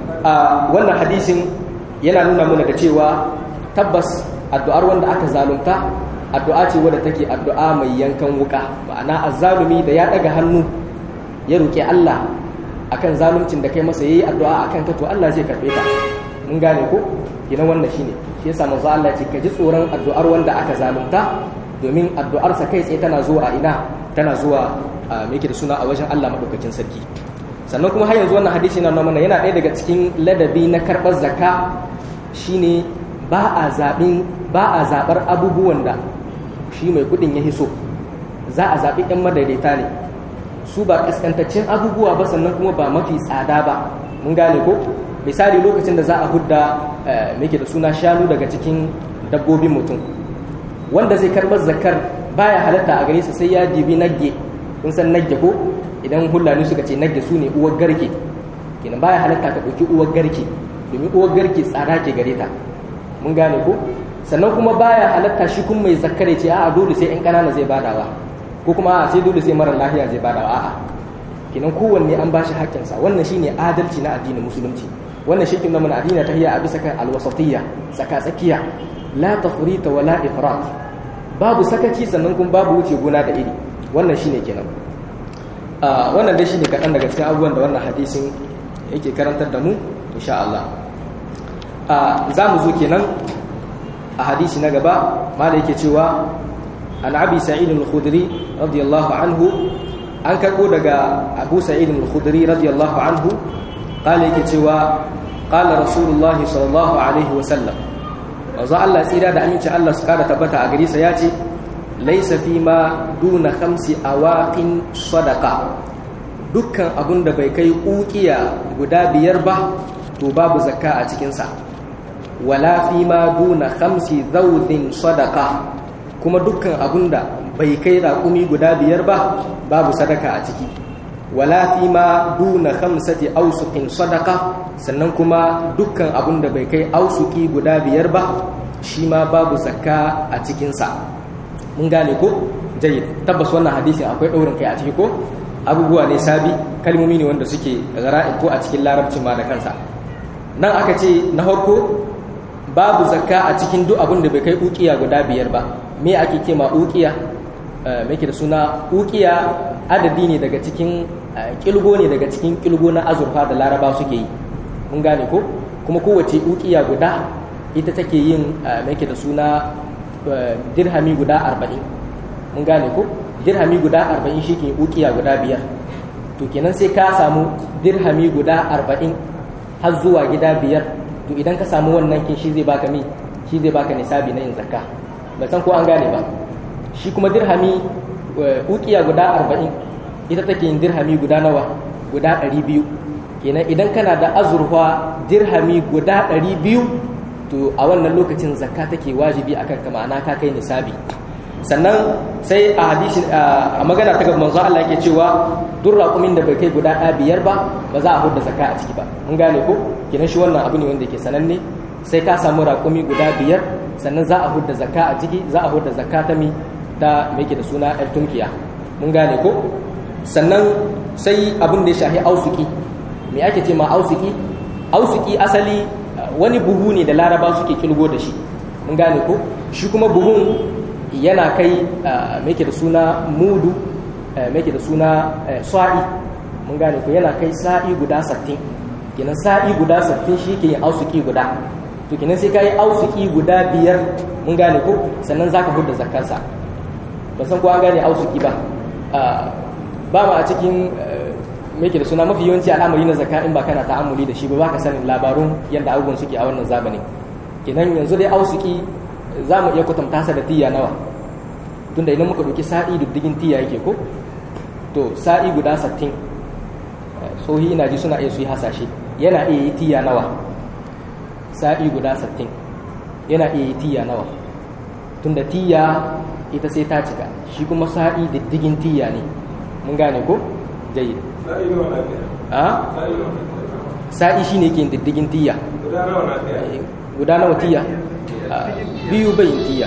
a wannan hadisin yana nuna mana da cewa tabbas addu'ar wanda aka zalunta addu'a ce wadda take addu'a mai yankan wuka ma'ana azzalumi da ya daga hannu ya roki Allah akan zaluncin da kai masa yayi addu'a akan ka to Allah zai karbe ta mun gane ko kina wannan shine shi yasa manzo Allah ya ce ka ji tsoron addu'ar wanda aka zalunta domin addu'ar sa kai tsaye tana zuwa a ina tana zuwa me yake da suna a wajen Allah madaukakin sarki sannan kuma har yanzu wannan hadisi na mana yana ɗaya daga cikin ladabi na karɓar zakka shine ba a zaɓin ba a zaɓar abubuwan da shi mai kuɗin ya hiso za a zaɓi 'yan madaidaita ne su ba ƙasƙantaccen abubuwa ba sannan kuma ba mafi tsada ba mun gane ko misali lokacin da za a hudda muke da suna shanu daga cikin dabbobin mutum wanda zai karɓar zakar baya halatta a gare sa sai ya dibi nagge kun san nagge ko idan hulani suka ce nagge su ne uwar garke kenan baya halatta ka ɗauki uwar garke domin uwar garke tsada ke gare ta mun gane ko sannan kuma baya halatta shi kun mai zakkare ce a'a dole sai 'yan ƙanana zai badawa ko kuma a'a sai dole sai mara lahiya zai badawa a'a kenan kowanne an bashi haƙƙinsa wannan shine adalci na addinin musulunci wannan shi kinna mana addini ta hiya a bisa kan alwasatiyya tsaka tsakiya la tafrita wa la ifrat babu sakaci sannan kuma babu wuce gona da iri wannan shine kenan wannan dai shine kaɗan daga cikin abubuwan da wannan hadisin yake karantar da mu insha Allah za mu zo kenan a hadisi na gaba ma da yake cewa an abi sa'id al-khudri radiyallahu anhu an karbo daga abu sa'id al-khudri radiyallahu anhu kala yake cewa kala rasulullah sallallahu alaihi wasallam wanzu Allah tsira da aminci Allah su kara tabbata a gari sa ya ce laisa fi ma duna khamsi awaqin sadaqa dukkan abun da bai kai ukiya guda biyar ba to babu zakka a cikin sa wala fi ma duna khamsi zawdin sadaqa kuma dukkan abun da bai kai raƙumi guda biyar ba babu sadaka a ciki wala fi ma duna khamsati ausuqin sadaqa sannan kuma dukkan abun da bai kai ausuki guda biyar ba shi ma babu zakka a cikin sa mun gane ko jayyid tabbas wannan hadisin akwai daurin kai a ciki ko abubuwa ne sabi kalmomi ne wanda suke gara'in ko a cikin larabci ma da kansa nan aka ce na farko babu zakka a cikin duk abin da bai kai ukiya guda biyar ba me ake ce ma ukiya me ke da suna ukiya adadi ne daga cikin kilgo ne daga cikin kilgo na azurfa da laraba suke yi mun gane ko kuma kowace ukiya guda ita take yin me ke da suna dirhami guda arba'in mun gane ko dirhami guda arba'in shi ke ukiya guda biyar to kenan sai ka samu dirhami guda arba'in har zuwa gida biyar to idan ka samu wannan kin shi zai baka mi shi zai baka nisabi na yin zakka ba san ko an gane ba shi kuma dirhami ukiya guda arba'in ita take yin dirhami guda nawa guda ɗari biyu kenan idan kana da azurfa dirhami guda ɗari biyu to a wannan lokacin zakka take wajibi akan ka ma'ana ka kai nisabi sannan sai a hadisi a magana ta gaban manzo Allah yake cewa duk raƙumin da bai kai guda ɗaya biyar ba ba za a hudda zakka a ciki ba mun gane ko kenan shi wannan abu ne wanda yake sananne sai ka samu raƙumi guda biyar sannan za a hudda zakka a ciki za a hudda zakka ta mi ta me yake da suna ɗan tunkiya mun gane ko sannan sai abin da ya shahi ausuki me ake ce ma ausuki ausuki asali wani buhu ne da laraba suke kilgo da shi mun gane ko shi kuma buhun yana kai mai da suna mudu mai da suna sa'i mun gane ko yana kai sa'i guda sattin kenan sa'i guda sattin shi ke yin ausuki guda to kenan sai ka yi ausuki guda biyar mun gane ko sannan za ka hudda zakarsa ban san ko an gane ausuki ba ba ma a cikin me ke da suna mafi yawanci al'amari na zakka in ba kana ta'ammuli da shi ba baka sanin labarun yadda abubuwan suke a wannan zamanin kenan yanzu dai ausuki za mu iya kwatanta sa da tiya nawa tunda idan muka ɗauki sa'i diddigin tiya yake ko to sa'i guda sattin sohi ina ji suna iya su yi hasashe yana iya yi tiya nawa sa'i guda sattin yana iya yi tiya nawa tunda tiya ita sai ta cika shi kuma sa'i diddigin tiya ne mun gane ko jayyid sa'i shi ne ke diddigin tiya guda nawa tiya biyu bayin tiya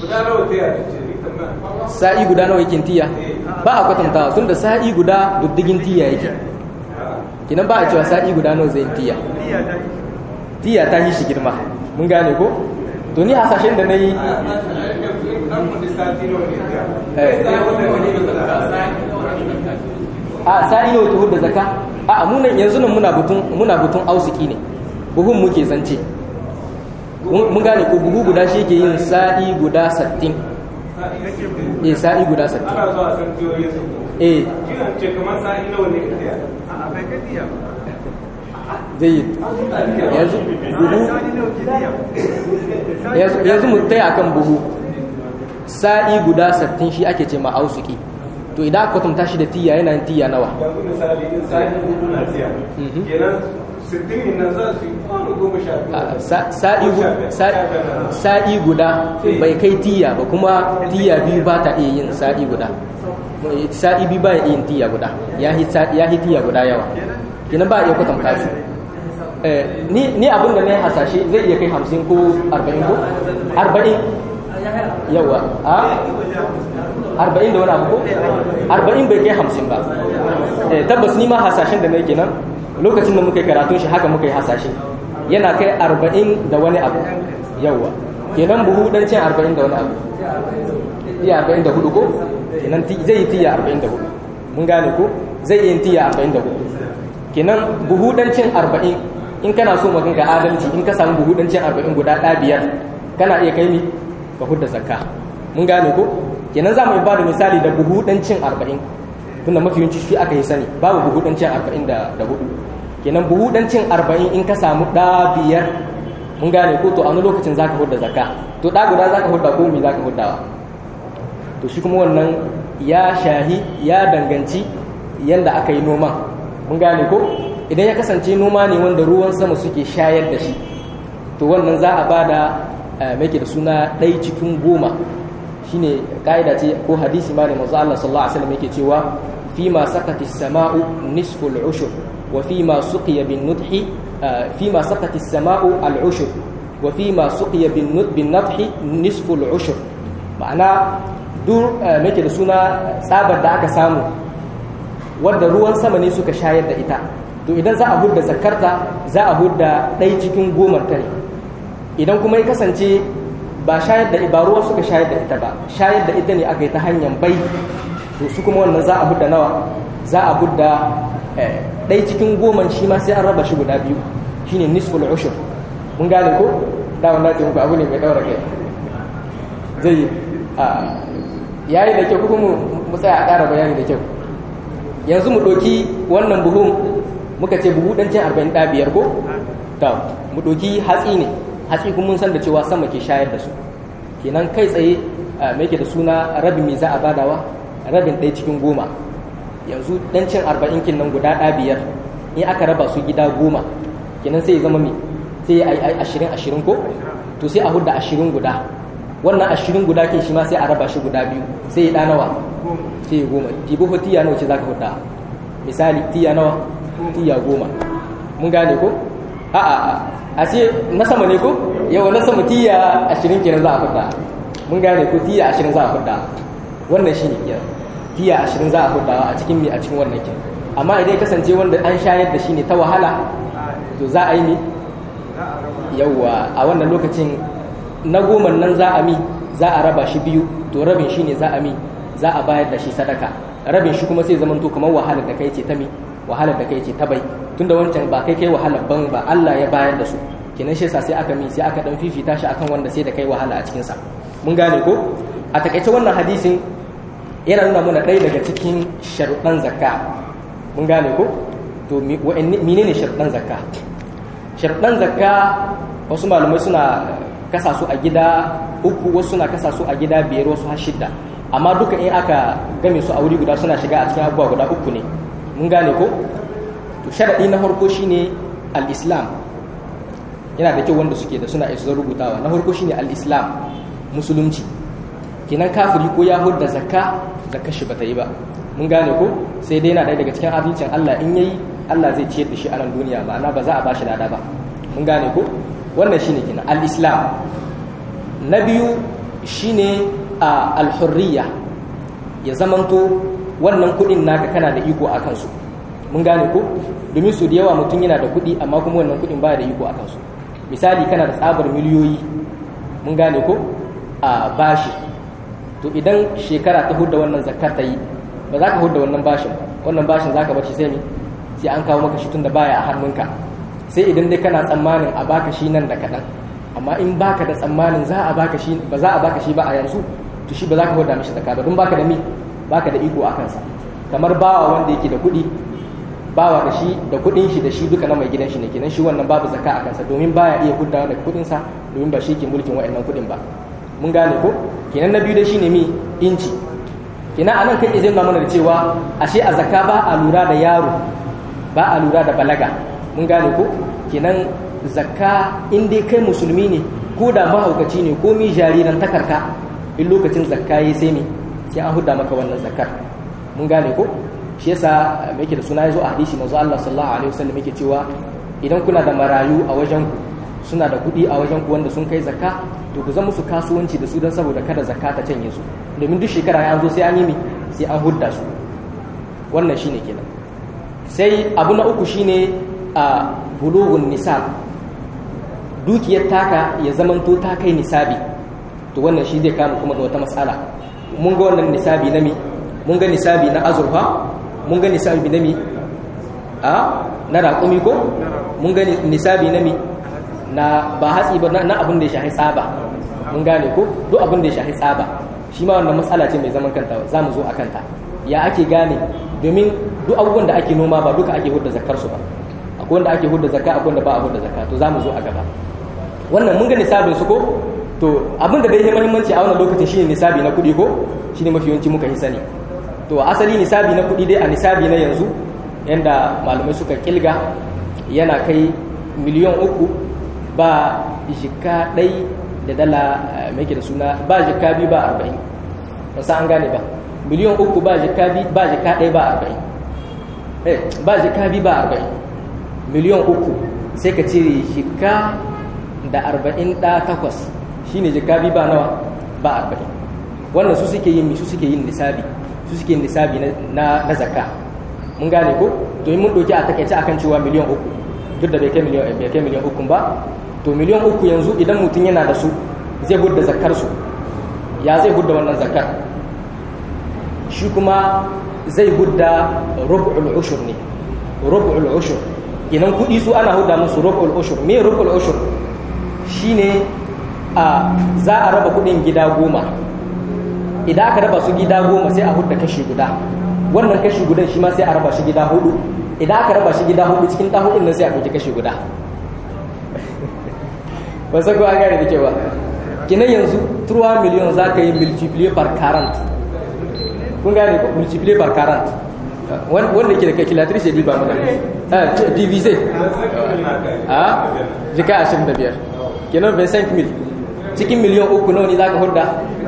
sa'i guda nawa yake tiya ba a kwatanta tun da sa'i guda diddigin tiya yake kinan ba a cewa sa'i guda nawa zai tiya tiya ta yi shi girma mun gane ko to ni hasashen da na yi a sa'i nawa tuhur da zaka a munan yanzu nan muna butun muna butun ausiki ne buhun muke zance mun gane ko buhu guda shi ke yin sa'i guda sattin eh sa'i guda sattin ana zuwa san tiyoyin su eh kina ce kamar sa'i nawa ne ka a bai ka tiya jayyid yanzu buhu yanzu mu taya akan buhu sa'i guda sattin shi ake ce ma ausuki to idan aka kwatanta shi da tiya yana yin tiya nawa yanzu misali in sa'i hudu na tiya kenan sittin din nan za su yi kwano goma sha biyu sa'i gu- sa- sa'i guda bai kai tiya ba kuma tiya biyu ba ta iya yin sa'i guda sa'i biyu ba ya iya yin tiya guda ya hi sa- ya hi tiya guda yawa kenan ba a iya kwatanta su Eh, ni ni abin da na yi hasashe zai iya kai hamsin ko arba'in ko arba'in yawa a arba'in da wani abu ko arba'in bai kai hamsin ba Eh, tabbas ni ma hasashen da na yi kenan lokacin da muka yi karatun shi haka muka yi hasashe yana kai arba'in da wani abu yawa kenan buhu dan cin 40 da wani abu tiya 44 ko kenan zai yi tiya 44 mun gane ko zai yi tiya 44 kenan buhu dan cin 40 in kana so magan ga adalci in ka samu buhu dan cin 40 guda ɗaya biyar kana iya kai ni ka hudda zakka mun gane ko kenan za mu yi bada misali da buhu dan cin 40 tunda mafi yawanci shi aka yi sani babu buhu dan cin 40 da da hudu kenan buhu dan cin 40 in ka samu ɗa biyar mun gane ko to a wani lokacin zaka hudda zakka to ɗa guda zaka hudda ko mi zaka huddawa to shi kuma wannan ya shahi ya danganci yanda aka yi noman mun gane ko idan ya kasance noma ne wanda ruwan sama suke shayar da shi to wannan za a bada mai da suna ɗai cikin goma shine ka'ida ce ko hadisi ma ne manzo Allah sallallahu alaihi wasallam yake cewa fi ma sakati samau nisful ushur wa fi ma suqiya bin nudhi fi ma sakati samau al ushur wa fi ma suqiya bin nud bin nadhi nisful ushur ma'ana dur mai da suna tsabar da aka samu wadda ruwan sama ne suka shayar da ita to idan za a hudda zakarta za a hudda ɗai cikin gomar ta ne idan kuma ya kasance ba shayar da ba ruwa suka shayar da ita ba shayar da ita ne aka yi ta hanyar bai to su kuma wannan za a hudda nawa za a hudda ɗai cikin goman shi ma sai an raba shi guda biyu shine nisful ushur mun gane ko da wannan ce muku abu ne mai daura kai zai yayi da kyau kuma mu tsaya a ƙara bayani da kyau yanzu mu ɗauki wannan buhun muka ce buhu ɗan cin arba'in ɗa biyar ko ta mu ɗauki hatsi ne hatsi kuma mun san da cewa sama ke shayar da su kenan kai tsaye mai ke da suna rabin me za a badawa rabin ɗaya cikin goma yanzu ɗan cin arba'in kin nan guda ɗa biyar in aka raba su gida goma kenan sai ya zama me sai ya yi ashirin ashirin ko to sai a hudda ashirin guda wannan ashirin guda ke shi ma sai a raba shi guda biyu sai ya ɗanawa sai ya goma tibo ko tiya nawa ce za ka hudda misali tiya nawa tiya goma mun gane ko a a a ce na sama ne ko yawa na sama tiya ashirin kenan za a hudda mun gane ko tiya ashirin za a hudda wannan shi ne kenan tiya ashirin za a hudda a cikin mi a cikin wannan kenan amma idan ya kasance wanda an shayar da shi ne ta wahala to za a yi ne yawa a wannan lokacin na goma nan za a mi za a raba shi biyu to rabin shi ne za a mi za a bayar da shi sadaka rabin shi kuma sai zaman to kamar wahalar da kai ce ta mi wahalar da kai ce ta bai tunda wancan ba kai kai wahalar ban ba Allah ya bayar da su kenan shi yasa sai aka mi sai aka dan fifita shi akan wanda sai da kai wahala a cikin sa mun gane ko a takaice wannan hadisin yana nuna mana ɗaya daga cikin sharuɗan zakka mun gane ko to menene sharuɗan zakka sharuɗan zakka wasu malamai suna kasa su a gida uku wasu suna kasa su a gida biyar wasu har shidda amma duka in aka game su a wuri guda suna shiga a cikin abubuwa guda uku ne mun gane ko to sharaɗi na farko shine al-islam yana da kyau wanda suke da suna isa rubutawa na farko shine al-islam musulunci kenan kafiri ko ya hudda zakka zakka shi bata yi ba mun gane ko sai dai yana ɗaya daga cikin adalcin Allah in yayi Allah zai ciyar da shi a nan duniya ma'ana ba za a bashi lada ba mun gane ko wannan shine kenan al-islam na biyu shine al-hurriya ya zamanto wannan kudin naka kana da iko akan su mun gane ko domin su da yawa mutum yana da kudi amma kuma wannan kudin baya da iko akan su misali kana da tsabar miliyoyi mun gane ko a bashi to idan shekara ta hudda wannan zakar ta yi ba za ka hudda wannan bashin wannan bashin za ka bar shi sai ne sai an kawo maka shi tun da baya a hannunka sai idan dai kana tsammanin a baka shi nan da kaɗan amma in baka da tsammanin za a baka shi ba za a baka shi ba a yanzu to shi ba za ka hoda mishi zakka ba don baka da mi baka da iko a kansa kamar bawa wanda yake da kuɗi bawa da shi da kuɗin shi da shi duka na mai gidan shi ne kenan shi wannan babu zakka a kansa domin baya iya huddawa daga kuɗin sa domin ba shi ke mulkin wa'annan kuɗin ba mun gane ko kenan na biyu dai shine mi inci kenan anan kai izin na mana da cewa ashe a zakka ba a lura da yaro ba a lura da balaga mun gane ko kenan zakka in dai kai musulmi ne ko da mahaukaci ne ko mi jariran takarka in lokacin zakka yi sai me sai an hudda maka wannan zakkar mun gane ko shi yasa me yake da suna yazo a hadisi manzo Allah sallallahu alaihi wasallam yake cewa idan kuna da marayu a wajen ku suna da kuɗi a wajen ku wanda sun kai zakka to ku zama musu kasuwanci da su don saboda kada zakka ta canye su domin duk shekara ya zo sai an yi mi sai an hudda su wannan shine kenan sai abu na uku shine a bulugun nisab dukiyar taka ya zamanto ta kai nisabi to wannan shi zai kama kuma ga wata matsala mun ga wannan nisabi na mi mun ga nisabi na azurfa mun ga nisabi na mi a na raƙumi ko mun ga nisabi na mi na ba hatsi ba na abin da ya shahi tsaba mun gane ko duk abin da ya shahi tsaba shi ma wannan matsala ce mai zaman kanta za mu zo a kanta ya ake gane domin duk abubuwan da ake noma ba duka ake hudda zakar su ba akwai wanda ake hudda zakka akwai wanda ba a hudda zakka to za mu zo a gaba wannan mun ga nisabin su ko to abin da bai yi muhimmanci a wannan lokacin shine nisabi na kuɗi ko shine mafi yawanci muka yi sani to asali nisabi na kuɗi dai a nisabi na yanzu yanda malamai suka kilga yana kai miliyan uku ba jika ɗai da dala mai da suna ba jika biyu ba arba'in wasu an gane ba miliyan uku ba jika biyu ba jika ɗai ba arba'in eh ba jika biyu ba arba'in miliyan uku sai ka cire jika da arba'in ɗa takwas shine jika biyu ba nawa ba arba'in wannan su suke yin su suke yin nisabi su suke yin nisabi na na zakka mun gane ko to mun doki a takaice akan cewa miliyan uku duk da bai kai miliyan bai kai miliyan uku ba to miliyan uku yanzu idan mutum yana da su zai gudda zakkar su ya zai gudda wannan zakkar shi kuma zai gudda rub'ul ushur ne rub'ul ushur idan kudi su ana huda musu rub'ul ushur me rub'ul ushur shine a za a raba kudin gida goma idan aka raba su gida goma sai a hudda kashi guda wannan kashi gudan shi ma sai a raba shi gida hudu idan aka raba shi gida hudu cikin ɗan hudun nan sai a ɗauki kashi guda ba sai ko an gane da kyau ba kinan yanzu 3 miliyon za ka yi multiplier par 40 kun gane ko multiplier par 40 wanda ke da calculatrice ya ba mana divise a jika 25 kinan 25 mil cikin miliyon uku nawa ne za ka hudda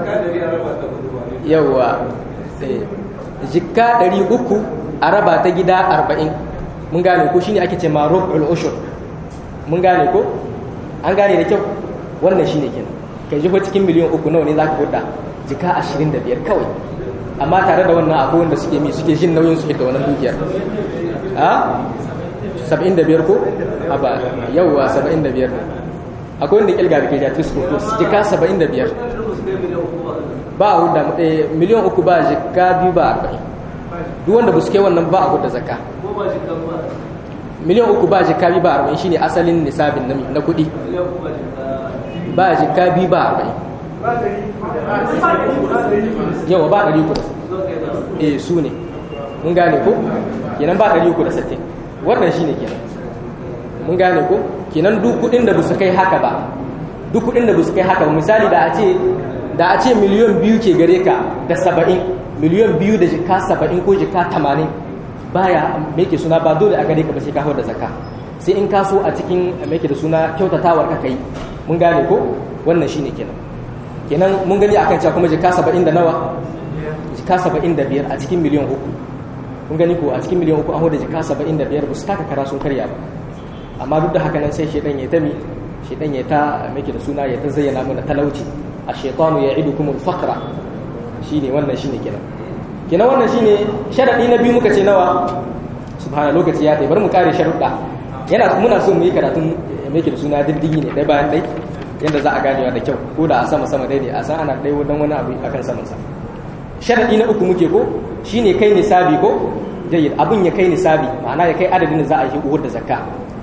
yawwa jikka ɗari uku a raba ta gida arba'in mun gane ko shine ake ce ma rub'ul ushur mun gane ko an gane da kyau wannan shine kenan kai jiho cikin miliyan uku nawa ne zaka hudda jika ashirin da biyar kawai amma tare da wannan akwai wanda suke mi suke jin nauyin su da wannan dukiyar a saba'in da biyar ko a ba yauwa saba'in da biyar akwai wanda kilga da ke da tisko to jika saba'in da biyar ba a hudda miliyan uku ba jika biyu ba arba'in duk wanda ba su kai wannan ba a hudda zakka miliyan uku ba jika biyu ba arba'in shine asalin nisabin na kuɗi ba jika biyu ba arba'in yawa ba ɗari uku da eh su ne mun gane ko kenan ba ɗari uku da sittin wannan shine kenan mun gane ko kenan duk kuɗin da ba su kai haka ba duk kuɗin da ba su kai haka ba misali da a ce da a ce miliyan biyu ke gare ka da saba'in miliyan biyu da jika saba'in ko jika tamanin baya ke suna ba dole a gare ka ba sai ka hau da zaka sai in ka so a cikin ke da suna kyautatawar ka kai mun gane ko wannan shine kenan kenan mun gani akan cewa kuma jika saba'in da nawa jika saba'in da biyar a cikin miliyan uku mun gani ko a cikin miliyan uku an hau da jika saba'in da biyar ba su taka kara sun karya ba amma duk da haka nan sai shedan ya ta mi shedan ya ta ke da suna ya ta zayyana mana talauci الشيطان يعدكم الفقر shine wannan shine kenan kenan wannan shine sharadi na biyu muka ce nawa subhana lokaci ya tai bar mu kare sharuɗa yana muna so mu yi karatun me da suna diddigi ne dai bayan dai yanda za a ganewa da kyau ko da a sama sama dai ne a san ana dai wadan wani abu akan saman sa sharadi na uku muke ko shine kai nisabi ko jayyid abun ya kai nisabi ma'ana ya kai adadin da za a yi uhud da zakka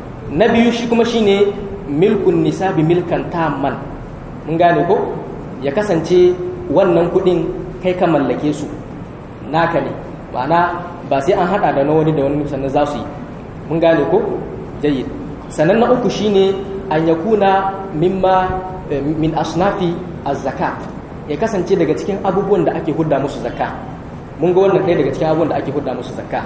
na biyu shi kuma shine milkun nisabi milkan tamman mun gane ko ya kasance wannan kudin kai ka mallake su naka ne ma'ana ba sai an hada da na wani da wani sannan za su yi mun gane ko jayyid sannan na uku shine an yakuna mimma min asnafi az-zakat ya kasance daga cikin abubuwan da ake hudda musu zakka mun ga wannan ɗaya daga cikin abubuwan da ake hudda musu zakka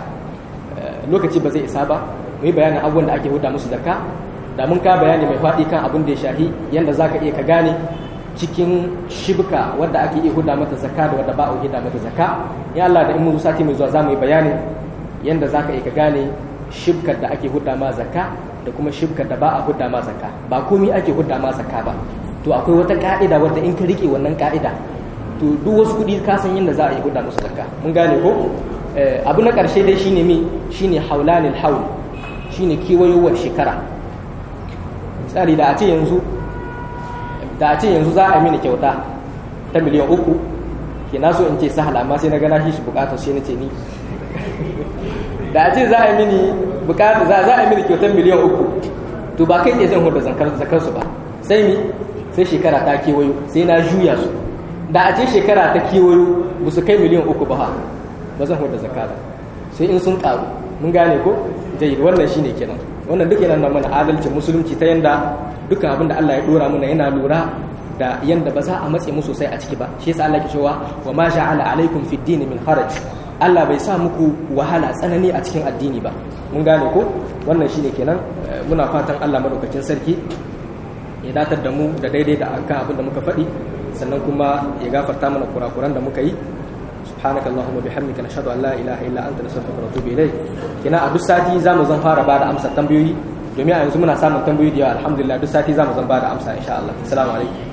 lokaci ba zai isa ba mu yi bayanin abubuwan da ake hudda musu zakka da mun ka bayani mai faɗi kan abin da ya shahi yanda zaka iya ka gane cikin shibka wadda ake iya huda mata zakka da wadda ba a huda mata zakka ya Allah da in mun sati mai zuwa za mu yi bayani yanda za ka iya ka gane shibkar da ake huda ma zakka da kuma shibkar da ba a huda ma zakka ba komai ake huda ma zakka ba to akwai wata ka'ida wadda in ka rike wannan ka'ida to duk wasu kuɗi ka san yanda za a yi huda musu zakka mun gane ko abu na ƙarshe dai shine mi shine haulanil haul shine kiwayowar shekara tsari da a ce yanzu da a ce yanzu za a mini kyauta ta miliyan uku ke na so in ce sahal amma sai na gana shi shi bukatar shi na ce ni da a ce za a mini bukatar za a mini kyautar miliyan uku to ba kai tsaye zan hudu zakar su ba sai mi sai shekara ta kewayo sai na juya su da a ce shekara ta kewayo ba su kai miliyan uku ba ba zan hudu zakka ba sai in sun karu mun gane ko jayi wannan shine kenan wannan duk yana mana adalcin musulunci ta yanda dukkan abin da Allah ya dora mana yana lura da yanda ba za a matse mu sosai a ciki ba shi yasa Allah ke cewa wa ma ja'ala alaikum fid din min haraj Allah bai sa muku wahala tsanani a cikin addini ba mun gane ko wannan shine kenan muna fatan Allah madaukakin sarki ya datar da mu da daidai da akan abin da muka faɗi sannan kuma ya gafarta mana kurakuran da muka yi subhanaka allahumma bihamdika nashhadu an la ilaha illa anta nastaghfiruka wa natubu ilayk kina a duk sati zamu zan fara bada amsa tambayoyi domin a yanzu muna samun tambayoyi da yawa alhamdulillah duk sati zamu zan bada amsa insha Allah assalamu alaikum